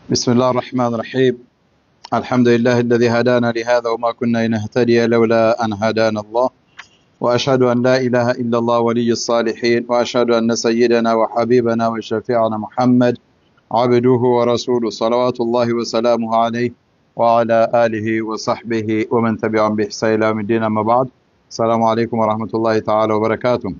بسم الله الرحمن الرحيم الحمد لله الذي هدانا لهذا وما كنا لنهتدي لولا أن هدانا الله وأشهد أن لا إله إلا الله ولي الصالحين وأشهد أن سيدنا وحبيبنا وشفيعنا محمد عبده ورسوله صلوات الله وسلامه عليه وعلى آله وصحبه ومن تبعهم بإحسان إلى يوم الدين أما بعد السلام عليكم ورحمة الله تعالى وبركاته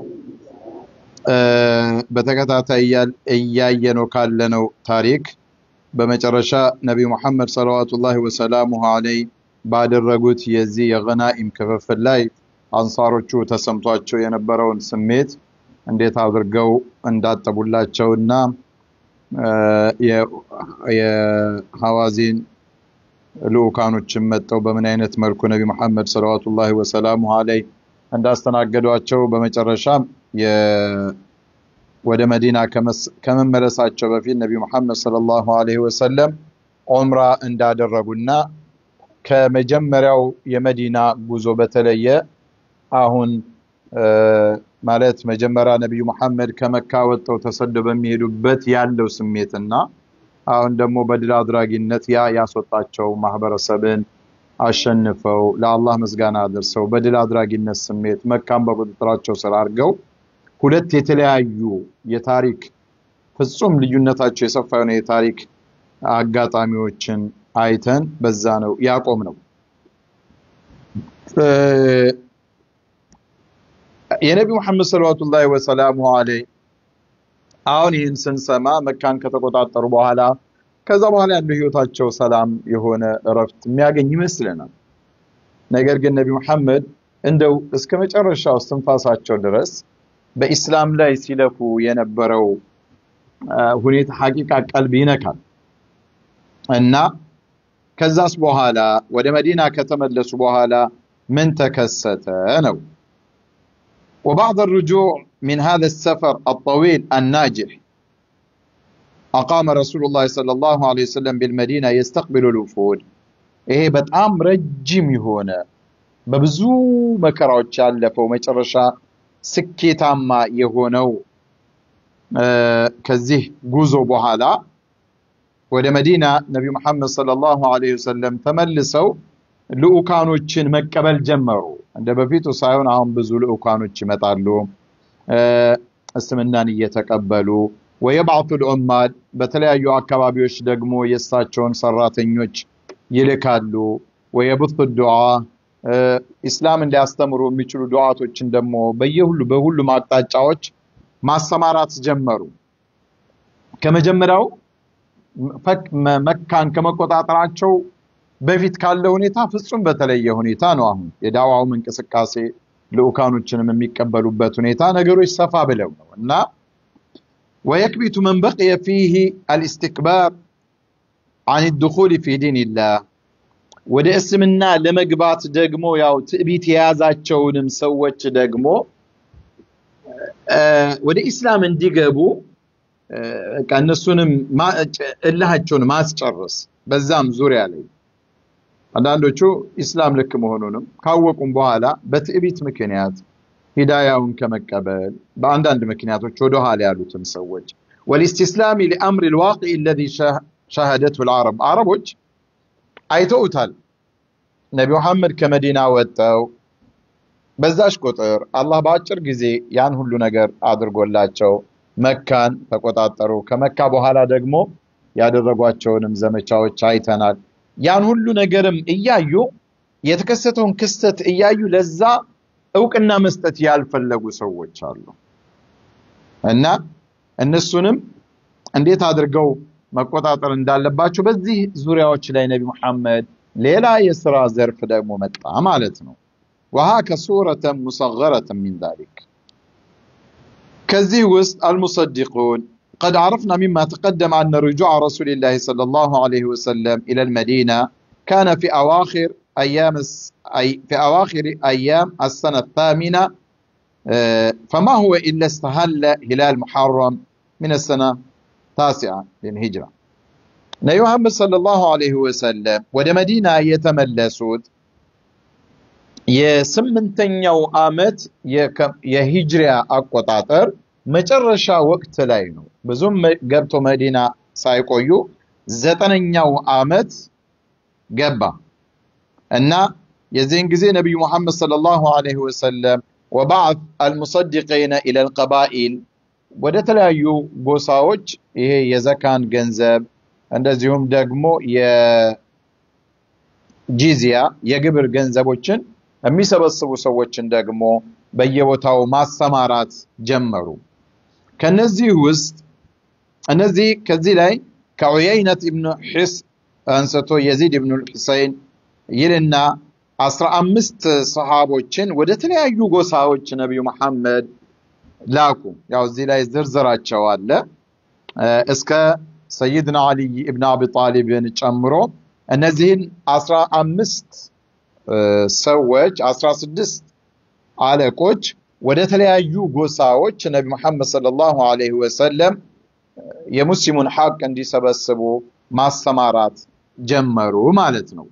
በተከታታይ እያየነው ካለነው ታሪክ በመጨረሻ ነቢዩ መሐመድ ሰለዋቱላሂ ወሰላሙሁ አለይ ባደረጉት የዚህ የገናኢም ክፍፍል ላይ አንሳሮቹ ተሰምቷቸው የነበረውን ስሜት እንዴት አድርገው እንዳጠቡላቸውና የሐዋዚን ልኡካኖችን መጠው በምን አይነት መልኩ ነቢ መሐመድ ሰለዋቱላሂ ወሰላሙሁ አለይ እንዳስተናገዷቸው በመጨረሻም ወደ መዲና ከመመለሳቸው በፊት ነቢ መሐመድ ሰለላሁ ዐለይሂ ወሰለም ዑምራ እንዳደረጉና ከመጀመሪያው የመዲና ጉዞ በተለየ አሁን ማለት መጀመሪያ ነቢዩ መሐመድ ከመካ ወጥተው ተሰደው በሚሄዱበት ያለው ስሜትና አሁን ደግሞ በድል አድራጊነት ያ ያስወጣቸው ማህበረሰብን አሸንፈው ለአላህ ምስጋና አድርሰው በድል አድራጊነት ስሜት መካን በቁጥጥራቸው ስር አድርገው ሁለት የተለያዩ የታሪክ ፍጹም ልዩነታቸው የሰፋ የሆነ የታሪክ አጋጣሚዎችን አይተን በዛ ነው ያቆም ነው። የነቢ ሙሐመድ ሰለዋቱላሂ ወሰላሙ አለይ አሁን ይህን ስንሰማ መካን ከተቆጣጠሩ በኋላ ከዛ በኋላ ያለው ህይወታቸው ሰላም የሆነ እረፍት የሚያገኝ ይመስለናል። ነገር ግን ነቢ ሙሐመድ እንደው እስከ መጨረሻው እስትንፋሳቸው ድረስ በኢስላም ላይ ሲለፉ የነበረው ሁኔታ ሐቂቃ ቀልብ ይነካል እና ከዛስ በኋላ ወደ መዲና ከተመለሱ በኋላ ምን ተከሰተ ነው وبعد الرجوع من هذا السفر الطويل الناجح أقام رسول الله صلى الله عليه وسلم بالمدينة يستقبل الوفود ይሄ በጣም ረጅም የሆነ በብዙ መከራዎች ያለፈው መጨረሻ ስኬታማ የሆነው ከዚህ ጉዞ በኋላ ወደ መዲና ነቢ መሐመድ ሰለላሁ ዐለይሂ ወሰለም ተመልሰው ልኡካኖችን መቀበል ጀመሩ። እንደ በፊቱ ሳይሆን አሁን ብዙ ልኡካኖች ይመጣሉ፣ እስልምናን እየተቀበሉ ወየብዓቱ ልዑማድ በተለያዩ አካባቢዎች ደግሞ የእሳቸውን ሰራተኞች ይልካሉ። ወየብቱ ዱዓ ኢስላም እንዲያስተምሩ የሚችሉ ዱዓቶችን ደግሞ በየሁሉ በሁሉም አቅጣጫዎች ማሰማራት ጀመሩ። ከመጀመሪያው መካን ከመቆጣጠራቸው በፊት ካለ ሁኔታ ፍጹም በተለየ ሁኔታ ነው። አሁን የዳዋውም እንቅስቃሴ ልኡካኖችንም የሚቀበሉበት ሁኔታ ነገሮች ሰፋ ብለው ነው እና ወየክቢቱ መን በቅየ ፊህ አልእስትክባር አን ድኹል ፊ ዲንላህ ወደ እስልምና ለመግባት ደግሞ ያው ትዕቢት የያዛቸውንም ሰዎች ደግሞ ወደ ኢስላም እንዲገቡ እነሱንም እልሃቸውን ማስጨረስ በዛም ዙሪያ ላይ አንዳንዶቹ ኢስላም ልክ መሆኑንም ካወቁም በኋላ በትዕቢት ምክንያት ሂዳያውን ከመቀበል በአንዳንድ ምክንያቶች ወደ ኋላ ያሉትን ሰዎች ወልኢስቲስላሚ ሊአምር ልዋቂ ለዚ ሻሃደቱ ልዓረብ አረቦች አይተውታል። ነቢ መሐመድ ከመዲና ወጥተው በዛሽ ቁጥር አላህ በአጭር ጊዜ ያን ሁሉ ነገር አድርጎላቸው መካን ተቆጣጠሩ። ከመካ በኋላ ደግሞ ያደረጓቸውንም ዘመቻዎች አይተናል። ያን ሁሉ ነገርም እያዩ የተከሰተውን ክስተት እያዩ ለዛ እውቅና መስጠት ያልፈለጉ ሰዎች አሉ እና እነሱንም እንዴት አድርገው መቆጣጠር እንዳለባቸው በዚህ ዙሪያዎች ላይ ነቢ መሐመድ ሌላ የስራ ዘርፍ ደግሞ መጣ ማለት ነው። ወሃከ ሱረተን ሙሰገረተን ሚን ዛሊክ ከዚህ ውስጥ አልሙሰዲቁን قد عرفنا مما تقدم أن رجوع رسول الله صلى الله عليه وسلم إلى المدينة كان في أواخر أيام في أواخر أيام السنة الثامنة فما هو إلا استهل هلال محرم من السنة التاسعة للهجرة ነቢ መሐመድ ሰለላሁ ዐለይሂ ወሰለም ወደ መዲና የተመለሱት የስምንተኛው ዓመት የሂጅሪያ አቆጣጠር መጨረሻ ወቅት ላይ ነው። ብዙም ገብቶ መዲና ሳይቆዩ ዘጠነኛው ዓመት ገባ እና የዚህን ጊዜ ነቢዩ ሙሐመድ ሰለላሁ ዐለይሂ ወሰለም ወባዕት አልሙሰዲቂነ ኢለል ቀባኢል ወደ ተለያዩ ጎሳዎች ይሄ የዘካን ገንዘብ እንደዚሁም ደግሞ የጂዚያ የግብር ገንዘቦችን የሚሰበስቡ ሰዎችን ደግሞ በየቦታው ማሰማራት ጀመሩ። ከነዚህ ውስጥ እነዚህ ከዚህ ላይ ከዑየይነት ኢብኑ ሒስ አንስቶ የዚድ ኢብኑ ሑሰይን ይልና አስራ አምስት ሰሃቦችን ወደ ተለያዩ ጎሳዎች ነቢዩ መሐመድ ላኩ። ያው እዚህ ላይ ዝርዝራቸው አለ እስከ ሰይድና አልይ ኢብን አቢ ጣሊብን ጨምሮ እነዚህን አስራ አምስት ሰዎች አስራ ስድስት አለቆች ወደ ተለያዩ ጎሳዎች ነቢ መሐመድ ሰለላሁ ዐለይሂ ወሰለም የሙስሊሙን ሐቅ እንዲሰበስቡ ማሰማራት ጀመሩ ማለት ነው።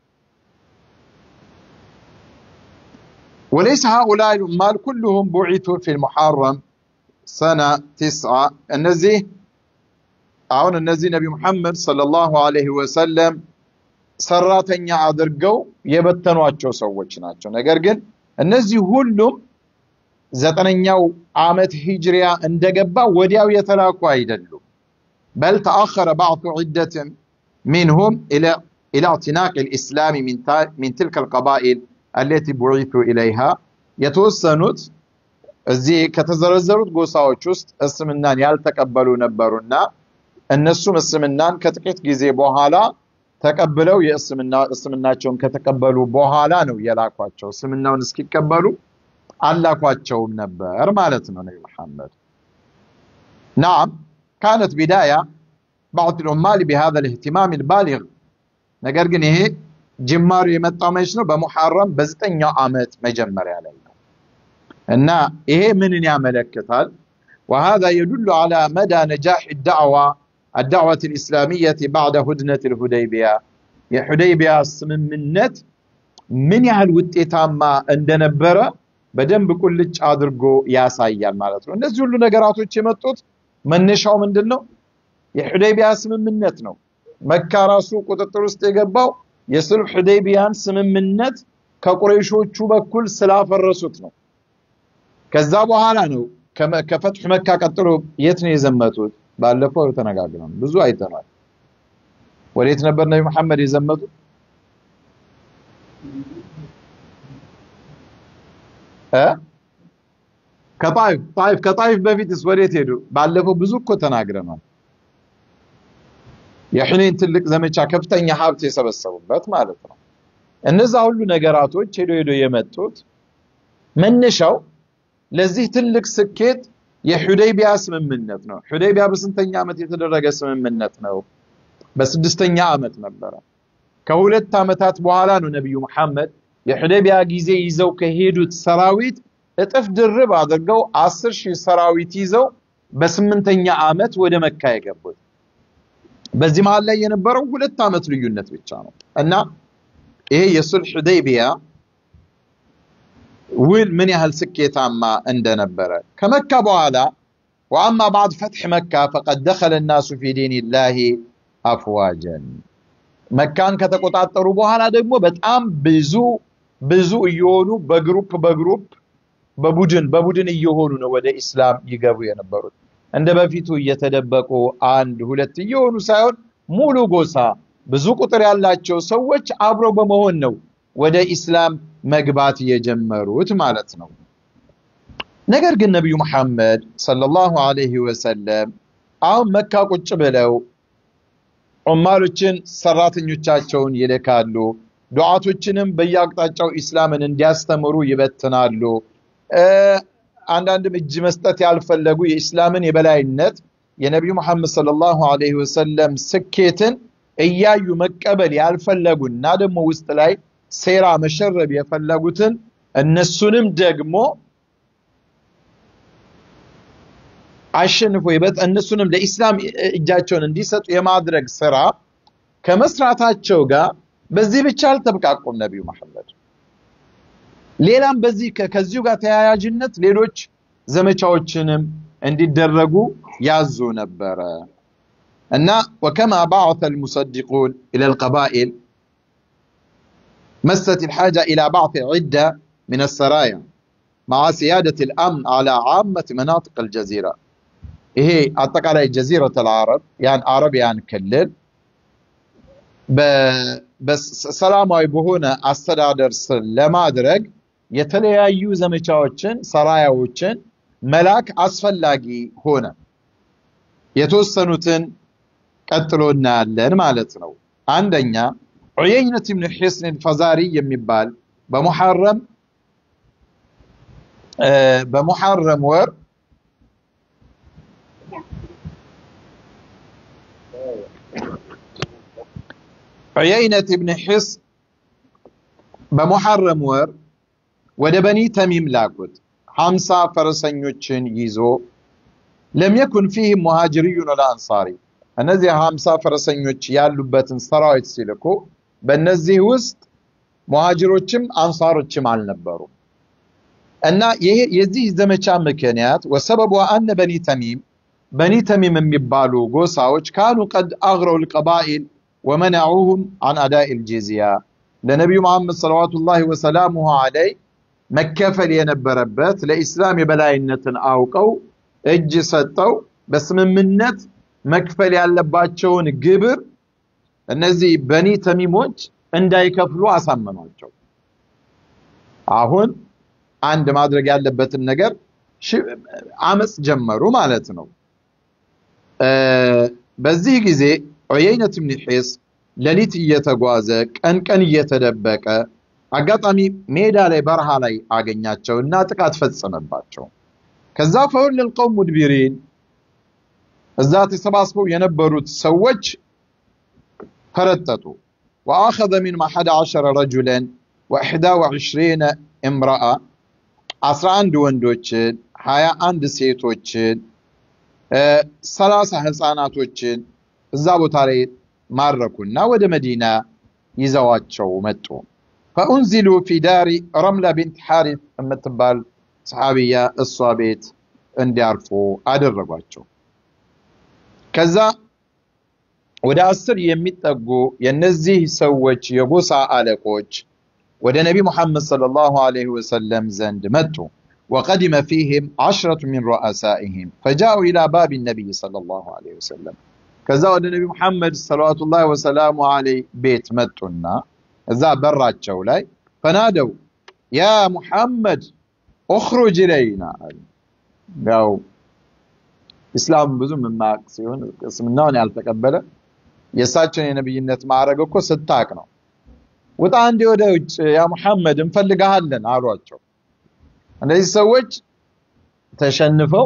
وليس هؤلاء العمال كلهم بعثوا في المحرم سنة تسعة እነዚህ አሁን እነዚህ ነቢ ሙሐመድ ሰለላሁ ዐለይሂ ወሰለም ሰራተኛ አድርገው የበተኗቸው ሰዎች ናቸው። ነገር ግን እነዚህ ሁሉም ዘጠነኛው ዓመት ሂጅሪያ እንደገባ ወዲያው የተላኩ አይደሉም። በል ተአኸረ ባዕቱ ዒደትን ሚንሁም ኢላ ኢዕቲናቅ ልእስላሚ ሚን ትልከ ልቀባኢል አለቲ ቡዒቱ ኢለይሃ የተወሰኑት እዚህ ከተዘረዘሩት ጎሳዎች ውስጥ እስልምናን ያልተቀበሉ ነበሩና እነሱም እስልምናን ከጥቂት ጊዜ በኋላ ተቀብለው የእስልምና እስልምናቸውን ከተቀበሉ በኋላ ነው የላኳቸው። እስልምናውን እስኪቀበሉ አላኳቸውም ነበር ማለት ነው ነቢ መሐመድ። ናም ካነት ቢዳያ ባዕድ ልዑማል ቢሃዛ ልእህትማም ልባሊግ ነገር ግን ይሄ ጅማሩ የመጣው መች ነው? በሙሐረም በዘጠኛው ዓመት መጀመሪያ ላይ ነው እና ይሄ ምንን ያመለክታል? وهذا يدل على مدى نجاح الدعوة الدعوة الإسلامية بعد هدنة الهديبية የሁደይቢያ ስምምነት ምን ያህል ውጤታማ እንደነበረ በደንብ ቁልጭ አድርጎ ያሳያል ማለት ነው። እነዚህ ሁሉ ነገራቶች የመጡት መነሻው ምንድን ነው? የሁደይቢያ ስምምነት ነው። መካ ራሱ ቁጥጥር ውስጥ የገባው የሱልህ ሁደይቢያን ስምምነት ከቁረይሾቹ በኩል ስላፈረሱት ነው። ከዛ በኋላ ነው ከፈትሑ መካ ቀጥሎ የት ነው የዘመቱት? ባለፈው ተነጋግረን ብዙ አይተናል። ወዴት ነበር ነቢ መሐመድ የዘመቱት? ከጣይፍ ጣይፍ ከጣይፍ በፊትስ ወዴት ሄዱ? ባለፈው ብዙ እኮ ተናግረናል። የሑኔን ትልቅ ዘመቻ ከፍተኛ ሀብት የሰበሰቡበት ማለት ነው። እነዛ ሁሉ ነገራቶች ሄዶ ሄዶ የመጡት መነሻው ለዚህ ትልቅ ስኬት የሑደይቢያ ስምምነት ነው። ሑደይቢያ በስንተኛ ዓመት የተደረገ ስምምነት ነው? በስድስተኛ ዓመት ነበረ። ከሁለት ዓመታት በኋላ ነው ነቢዩ መሐመድ የሑደይቢያ ጊዜ ይዘው ከሄዱት ሰራዊት እጥፍ ድርብ አድርገው አስር ሺህ ሰራዊት ይዘው በስምንተኛ ዓመት ወደ መካ የገቡት። በዚህ መሀል ላይ የነበረው ሁለት ዓመት ልዩነት ብቻ ነው እና ይሄ የሱልህ ሑደይቢያ ውል ምን ያህል ስኬታማ እንደነበረ ከመካ በኋላ ወአማ ባዕድ ፈትሕ መካ ፈቀድ ደኸለ ናሱ ፊ ዲንላሂ አፍዋጀን መካን ከተቆጣጠሩ በኋላ ደግሞ በጣም ብዙ ብዙ እየሆኑ በግሩፕ በግሩፕ በቡድን በቡድን እየሆኑ ነው ወደ ኢስላም ይገቡ የነበሩት። እንደ በፊቱ እየተደበቁ አንድ ሁለት እየሆኑ ሳይሆን ሙሉ ጎሳ ብዙ ቁጥር ያላቸው ሰዎች አብረው በመሆን ነው ወደ ኢስላም መግባት የጀመሩት ማለት ነው። ነገር ግን ነቢዩ መሐመድ ሰለላሁ ዐለይሂ ወሰለም አሁን መካ ቁጭ ብለው ዑማሎችን ሰራተኞቻቸውን ይልካሉ። ዱዓቶችንም በየአቅጣጫው ኢስላምን እንዲያስተምሩ ይበትናሉ። አንዳንድም እጅ መስጠት ያልፈለጉ የኢስላምን የበላይነት የነቢዩ መሐመድ ሰለላሁ ዐለይሂ ወሰለም ስኬትን እያዩ መቀበል ያልፈለጉና ደግሞ ውስጥ ላይ ሴራ መሸረብ የፈለጉትን እነሱንም ደግሞ አሸንፎ እነሱንም ለኢስላም እጃቸውን እንዲሰጡ የማድረግ ስራ ከመስራታቸው ጋር በዚህ ብቻ አልተብቃቁም ነቢዩ መሐመድ። ሌላም በዚህ ከዚሁ ጋር ተያያዥነት ሌሎች ዘመቻዎችንም እንዲደረጉ ያዙ ነበረ። እና ወከማ ባዕተ አልሙሰዲቁን ኢላ አልቀባኢል መሰት الحاجة إلى بعث عدة من السرايا مع سيادة الأمن على عامة مناطق الجزيرة ይሄ አጠቃላይ ጀዚረት አልዓረብ ያን አረብ ያን ክልል በሰላማዊ በሆነ አስተዳደር ስር ለማድረግ የተለያዩ ዘመቻዎችን ሰራያዎችን መላክ አስፈላጊ ሆነ። የተወሰኑትን ቀጥሎ እናያለን ማለት ነው። አንደኛ ዑየይነት ብን ሒስን አልፈዛሪ የሚባል በሙሐረም በሙሐረም ወር ዑየይነት ብን ሒስ በሙሐረም ወር ወደ በኒ ተሚም ላኩት። ሀምሳ ፈረሰኞችን ይዞ ለም የኩን ፊህም ሙሃጅሪዩን ወላ አንሳሪ። እነዚህ ሀምሳ ፈረሰኞች ያሉበትን ሰራዊት ሲልኩ በእነዚህ ውስጥ ሙሃጅሮችም አንሳሮችም አልነበሩም። እና ይሄ የዚህ ዘመቻ ምክንያት ወሰበቡ አነ በኒ ተሚም በኒ ተሚም የሚባሉ ጎሳዎች ካኑ ቀድ አግረው ልቀባኢል ወመነዑሁም አን አዳኢ ልጂዝያ ለነቢዩ መሐመድ ሰለዋቱላሂ ወሰላሙሁ አለይ መከፈል የነበረበት ለኢስላም የበላይነትን አውቀው እጅ ሰጠው በስምምነት መክፈል ያለባቸውን ግብር እነዚህ በኒ ተሚሞች እንዳይከፍሉ አሳመኗቸው። አሁን አንድ ማድረግ ያለበትን ነገር አመፅ ጀመሩ ማለት ነው። በዚህ ጊዜ ዑየይነት ብን ሒስ ሌሊት እየተጓዘ ቀን ቀን እየተደበቀ አጋጣሚ ሜዳ ላይ በረሃ ላይ አገኛቸው እና ጥቃት ፈጸመባቸው። ከዛ ፈወለል ቀውም ሙድቢሪን እዛ ተሰባስበው የነበሩት ሰዎች ፈረጠጡ። ወአኸዘ ሚንሁም አሐደ ዐሸረ ረጁለን ወኢሕዳ ወዕሽሪነ እምረአ አስራ አንድ ወንዶችን ሀያ አንድ ሴቶችን ሰላሳ ህፃናቶችን እዛ ቦታ ላይ ማረኩና ወደ መዲና ይዘዋቸው መጡ። ፈኡንዚሉ ፊ ዳሪ ረምላ ቢንት ሓሪት የምትባል ሰሓቢያ እሷ ቤት እንዲያርፉ አደረጓቸው። ከዛ ወደ አስር የሚጠጉ የነዚህ ሰዎች የጎሳ አለቆች ወደ ነቢ ሙሐመድ ሰለላሁ ዐለይሂ ወሰለም ዘንድ መጡ። ወቀዲመ ፊህም ዐሽረቱ ሚን ሩአሳኢሂም ፈጃኡ ኢላ ባቢ ነቢይ ሰለላሁ ዐለይሂ ወሰለም ከዛ ወደ ነቢ ሙሐመድ ሰለዋቱላሂ ወሰላሙ ዐለይህ ቤት መጡና እዛ በራቸው ላይ ፈናደው ያ ሙሐመድ ኡኽሩጅ ኢለይና አሉ። ያው ኢስላም ብዙም የማያውቅ ሲሆን እስልምናውን ያልተቀበለ የእሳቸውን የነብይነት ማዕረግ እኮ ስታቅ ነው። ውጣ እንዲ ወደ ውጭ ያ ሙሐመድ እንፈልግሃለን አሏቸው። እነዚህ ሰዎች ተሸንፈው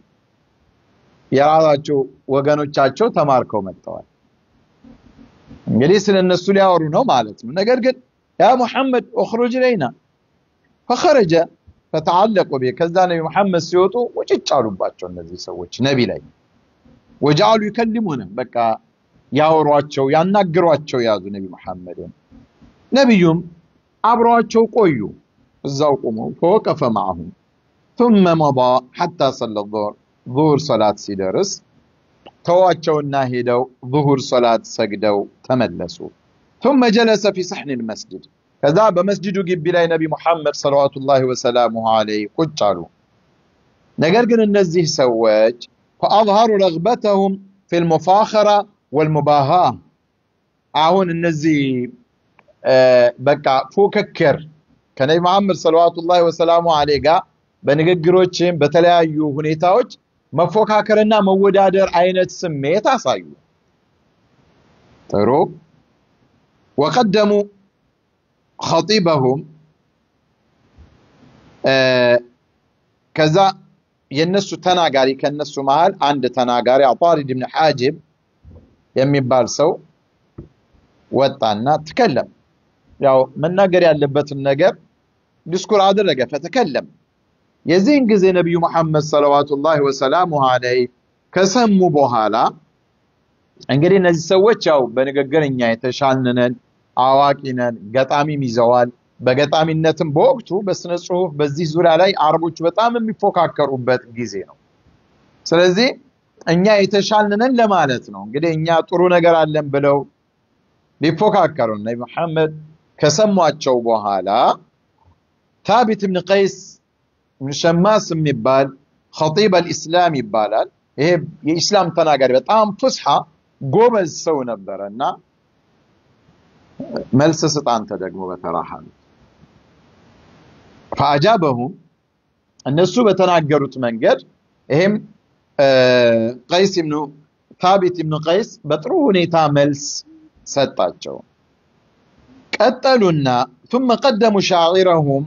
የራሳቸው ወገኖቻቸው ተማርከው መጥተዋል። እንግዲህ ስለ እነሱ ሊያወሩ ነው ማለት ነው። ነገር ግን ያ ሙሐመድ ኡኽሩጅ ኢለይና ፈኸረጀ ፈተዓለቁ ቢ ከዛ ነቢ ሙሐመድ ሲወጡ ውጭጭ አሉባቸው እነዚህ ሰዎች ነቢ ላይ ወጀዓሉ ይከልሙነ በቃ ያወሯቸው ያናግሯቸው ያዙ ነቢ ሙሐመድን። ነቢዩም አብረዋቸው ቆዩ እዛው ቆመው ፈወቀፈ ማዕሁም ثم مضى حتى صلى الظهر ዙሁር ሶላት ሲደርስ ተዋቸውና ሄደው ዙሁር ሶላት ሰግደው ተመለሱ። ثم جلس في صحن المسجد ከዛ በመስጅዱ ግቢ ላይ ነቢ ሙሐመድ ሰለዋቱላሂ ወሰላሙሁ ዐለይህ ቁጭ አሉ። ነገር ግን እነዚህ ሰዎች ፈአዝሀሩ ረግበተሁም ፊ ልሙፋኸራ ወልሙባሃ አሁን እነዚህ በቃ ፉክክር ከነቢ መሐመድ ሰለዋቱላሂ ወሰላሙ ዐለይህ ጋር በንግግሮችም በተለያዩ ሁኔታዎች መፎካከርና መወዳደር አይነት ስሜት አሳዩ። ጥሩ ወቀደሙ ኸጢበሁም ከዛ የነሱ ተናጋሪ ከነሱ መሃል አንድ ተናጋሪ አጣሪድ ብን ሓጅብ የሚባል ሰው ወጣና ትከለም ያው መናገር ያለበትን ነገር ዲስኩር አደረገ ፈተከለም የዚህን ጊዜ ነቢዩ መሐመድ ሰለዋቱላሂ ወሰላሙሁ ዐለይህ ከሰሙ በኋላ እንግዲህ እነዚህ ሰዎች ያው በንግግር እኛ የተሻልነን አዋቂ ነን፣ ገጣሚም ይዘዋል። በገጣሚነትም በወቅቱ በስነ ጽሁፍ በዚህ ዙሪያ ላይ አረቦቹ በጣም የሚፎካከሩበት ጊዜ ነው። ስለዚህ እኛ የተሻልንን ለማለት ነው። እንግዲህ እኛ ጥሩ ነገር አለን ብለው ሊፎካከሩ ነቢ መሐመድ ከሰሟቸው በኋላ ታቢት ብን ቀይስ ብን ሸማስ የሚባል ኸጢብ አልኢስላም ይባላል። ይሄ የኢስላም ተናጋሪ በጣም ፉስሓ ጎበዝ ሰው ነበረ እና መልስ ስጥ አንተ ደግሞ በተራህ አሉት። ፈአጃበሁም እነሱ በተናገሩት መንገድ ይሄም ቀይስ ብኑ ታቢት ብኑ ቀይስ በጥሩ ሁኔታ መልስ ሰጣቸው። ቀጠሉና ثم قدموا شاعرهم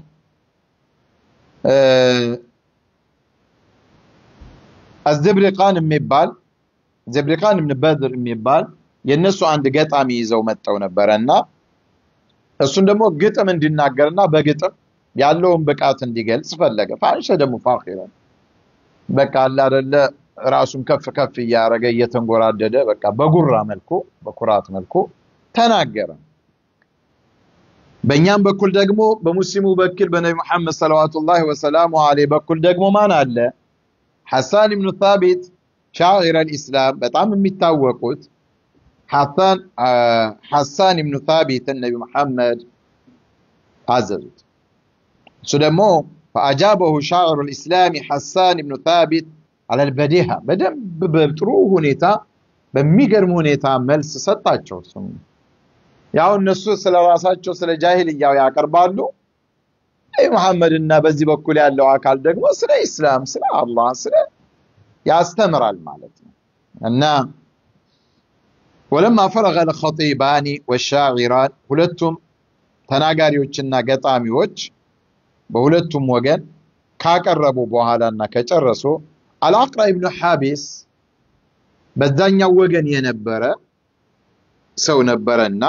አዝብሪቃን የሚባል ዘብሪቃን ብን በድር የሚባል የእነሱ አንድ ገጣሚ ይዘው መጠው ነበረ እና እሱን ደግሞ ግጥም እንዲናገርና በግጥም ያለውን ብቃት እንዲገልጽ ፈለገ። ፋንሸ ደግሞ ፋኺረን በቃ አለ አይደለ ራሱን ከፍ ከፍ እያደረገ እየተንጎራደደ በቃ በጉራ መልኩ በኩራት መልኩ ተናገረ። በእኛም በኩል ደግሞ በሙስሊሙ በኩል በነቢ መሐመድ ሰለዋቱላሂ ወሰላሙ ዐለይሂ በኩል ደግሞ ማን አለ? ሐሳን ብኑ ታቢት ሻዒር አልኢስላም በጣም የሚታወቁት ሐሳን ብኑ ታቢትን ነቢ መሐመድ አዘዙት። እሱ ደግሞ ፈአጃበሁ ሻዕሩ ልእስላሚ ሐሳን ብኑ ታቢት አለልበዲሃ በደንብ በጥሩ ሁኔታ በሚገርም ሁኔታ መልስ ሰጣቸው። እሱም ያው እነሱ ስለ ራሳቸው ስለ ጃሂልያው ያቀርባሉ። ነቢ መሐመድና በዚህ በኩል ያለው አካል ደግሞ ስለ ኢስላም፣ ስለ አላህ፣ ስለ ያስተምራል ማለት ነው እና ወለማ ፈረገ ልኸጢባኒ ወሻዒራን ሁለቱም ተናጋሪዎችና ገጣሚዎች በሁለቱም ወገን ካቀረቡ በኋላና ከጨረሱ አልአቅራ ብኑ ሓቢስ በዛኛው ወገን የነበረ ሰው ነበረና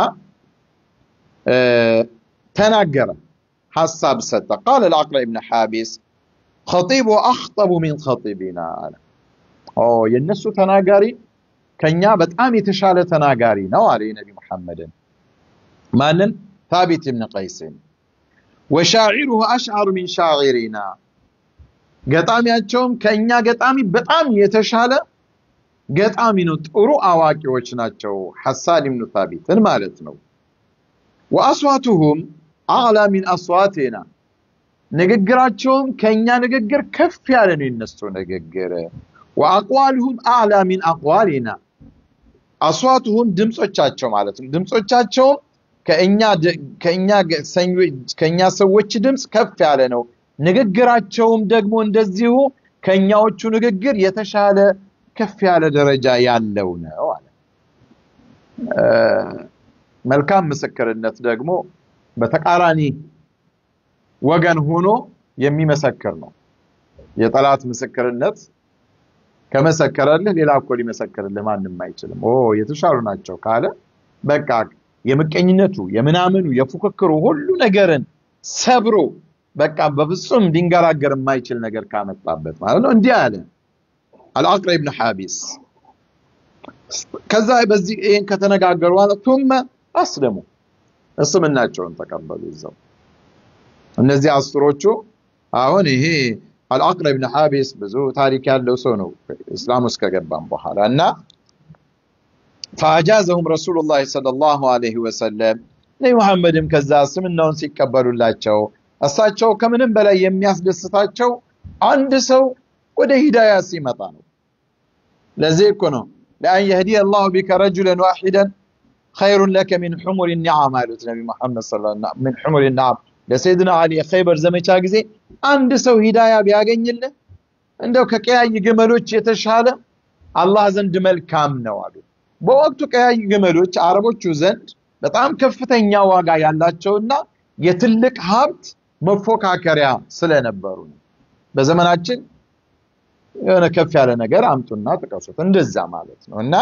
ተናገረ፣ ሀሳብ ሰጠ። ቃል አልአቅራ ብኑ ሓቢስ ኸጢቡ አኽጠቡ ሚን ኸጢቢና አለ። የእነሱ ተናጋሪ ከኛ በጣም የተሻለ ተናጋሪ ነው አለ የነቢ ሙሐመድን። ማንን? ታቢት ብን ቀይስን ወሻዒሩሁ አሽዓሩ ሚን ሻዒሪና ገጣሚያቸውም ከእኛ ገጣሚ በጣም የተሻለ ገጣሚ ነው። ጥሩ አዋቂዎች ናቸው። ሐሳን ብኑ ታቢትን ማለት ነው። ወአስዋቱሁም አዕላ ሚን አስዋቴና ንግግራቸውም ከእኛ ንግግር ከፍ ያለ ነው የነሱ ንግግር። ወአቅዋልሁም አዕላ ሚን አቅዋሊና አስዋቱሁም ድምፆቻቸው ማለት ነው። ድምፆቻቸውም ከእኛ ሰዎች ድምፅ ከፍ ያለ ነው። ንግግራቸውም ደግሞ እንደዚሁ ከእኛዎቹ ንግግር የተሻለ ከፍ ያለ ደረጃ ያለው ነው አለ። መልካም ምስክርነት ደግሞ በተቃራኒ ወገን ሆኖ የሚመሰክር ነው። የጠላት ምስክርነት ከመሰከረልህ ሌላ እኮ ሊመሰክርልህ ማንም አይችልም። ኦ የተሻሉ ናቸው ካለ በቃ የምቀኝነቱ የምናምኑ የፉክክሩ ሁሉ ነገርን ሰብሮ በቃ በፍጹም ሊንገራገር የማይችል ነገር ካመጣበት ማለት ነው። እንዲህ አለ አልአቅረ ብን ሓቢስ። ከዛ በዚህ ይህን ከተነጋገሩ በኋላ ቱመ አስለሙ እስልምናቸውን ተቀበሉ። ይዘው እነዚህ አስሮቹ አሁን ይሄ አልአቅረ ብን ሓቢስ ብዙ ታሪክ ያለው ሰው ነው እስላም ውስጥ ከገባም በኋላ እና ፈአጃዘሁም ረሱሉላህ ሰለላሁ ዐለይሂ ወሰለም ነቢ መሐመድም ከዛ እስልምናውን ሲቀበሉላቸው እሳቸው ከምንም በላይ የሚያስደስታቸው አንድ ሰው ወደ ሂዳያ ሲመጣ ነው። ለዚህ እኮ ነው ለአን የህዲየ አላሁ ቢከ ረጁለን ዋሒደን ኸይሩን ለከ ሚን ሑሙር ኒዓም አሉት ነቢ መሐመድ ሚን ሑሙር ኒዓም ለሰይድና አሊ የኸይበር ዘመቻ ጊዜ አንድ ሰው ሂዳያ ቢያገኝልህ እንደው ከቀያይ ግመሎች የተሻለ አላህ ዘንድ መልካም ነው አሉ። በወቅቱ ቀያይ ግመሎች አረቦቹ ዘንድ በጣም ከፍተኛ ዋጋ ያላቸውና የትልቅ ሀብት መፎካከሪያ ስለነበሩ ነው። በዘመናችን የሆነ ከፍ ያለ ነገር አምጡና ጥቀሱት፣ እንደዛ ማለት ነው። እና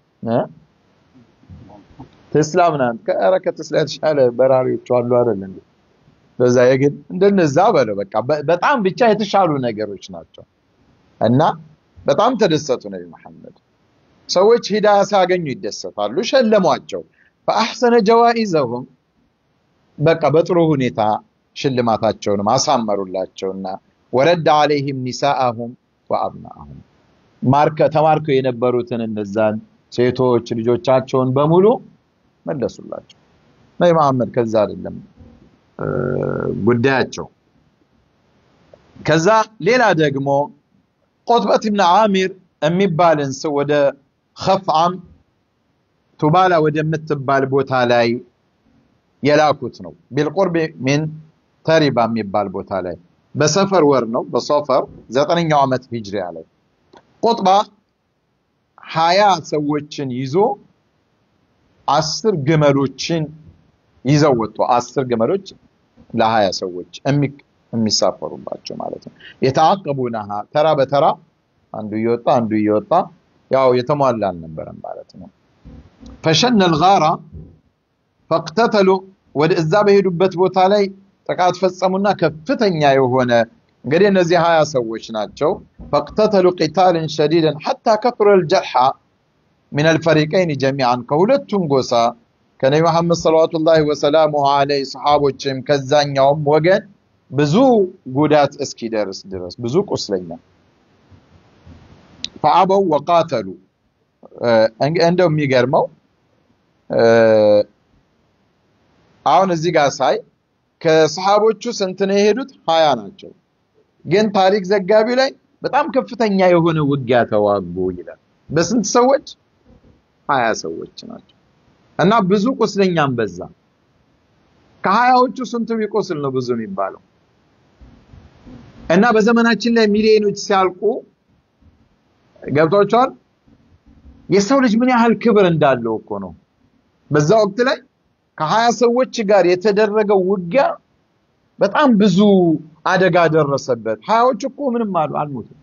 ቴስላ ምናምን ከኧረ ከቴስላ የተሻለ በራሪዎች አሉ አይደል እንዴ? በዛ የግል እንደነዛ በለው በቃ በጣም ብቻ የተሻሉ ነገሮች ናቸው። እና በጣም ተደሰቱ ነቢ መሐመድ። ሰዎች ሂዳያ ሲያገኙ ይደሰታሉ፣ ሸለሟቸው። ፈአሕሰነ ጀዋኢዘሁም በቃ በጥሩ ሁኔታ ሽልማታቸውንም አሳመሩላቸውና ወረድ አለይህም ኒሳአሁም ወአብናአሁም ማርከ ተማርከው የነበሩትን እነዛን ሴቶች ልጆቻቸውን በሙሉ መለሱላቸው። ነቢ መሐመድ ከዛ አይደለም ጉዳያቸው። ከዛ ሌላ ደግሞ ቁጥበት ብን አሚር የሚባልን ሰው ወደ ኸፍዓም ቱባላ ወደምትባል ቦታ ላይ የላኩት ነው። ቢልቁርብ ሚን ተሪባ የሚባል ቦታ ላይ በሰፈር ወር ነው። በሶፈር ዘጠነኛው ዓመት ሂጅሪያ ላይ ቁጥባ ሀያ ሰዎችን ይዞ አስር ግመሎችን ይዘው ወጡ። አስር ግመሎች ለሀያ ሰዎች የሚሳፈሩባቸው ማለት ነው። የተአቀቡናሃ ተራ በተራ አንዱ እየወጣ አንዱ እየወጣ ያው የተሟላ አልነበረም ማለት ነው። ፈሸነ ልጋራ ፈቅተተሉ ወደ እዛ በሄዱበት ቦታ ላይ ጥቃት ፈጸሙና ከፍተኛ የሆነ እንግዲህ እነዚህ ሀያ ሰዎች ናቸው። ፈቅተተሉ ቂታልን ሸዲደን ሐታ ከፍረ ልጀርሓ ምን አልፈሪቀይን ጀሚዓን ከሁለቱም ጎሳ ከነቢ መሐመድ ሰለዋቱላሂ ወሰላሙሁ ዐለይሂ ሰሓቦችም ከዛኛውም ወገን ብዙ ጉዳት እስኪደርስ ድረስ ብዙ ቁስለኛ ፈአበው ወቃተሉ እንደው የሚገርመው አሁን እዚህ ጋር ሳይ ከሰሃቦቹ ስንት ነው የሄዱት? ሀያ ናቸው። ግን ታሪክ ዘጋቢው ላይ በጣም ከፍተኛ የሆነ ውጊያ ተዋጉ ይላል። በስንት ሰዎች? ሀያ ሰዎች ናቸው እና ብዙ ቁስለኛም በዛ። ከሀያዎቹ ስንቱ ቢቆስል ነው ብዙ የሚባለው? እና በዘመናችን ላይ ሚሊዮኖች ሲያልቁ ገብቷቸዋል። የሰው ልጅ ምን ያህል ክብር እንዳለው እኮ ነው። በዛ ወቅት ላይ ከሀያ ሰዎች ጋር የተደረገው ውጊያ በጣም ብዙ አደጋ ደረሰበት። ሀያዎች እኮ ምንም አሉ አልሞቱም።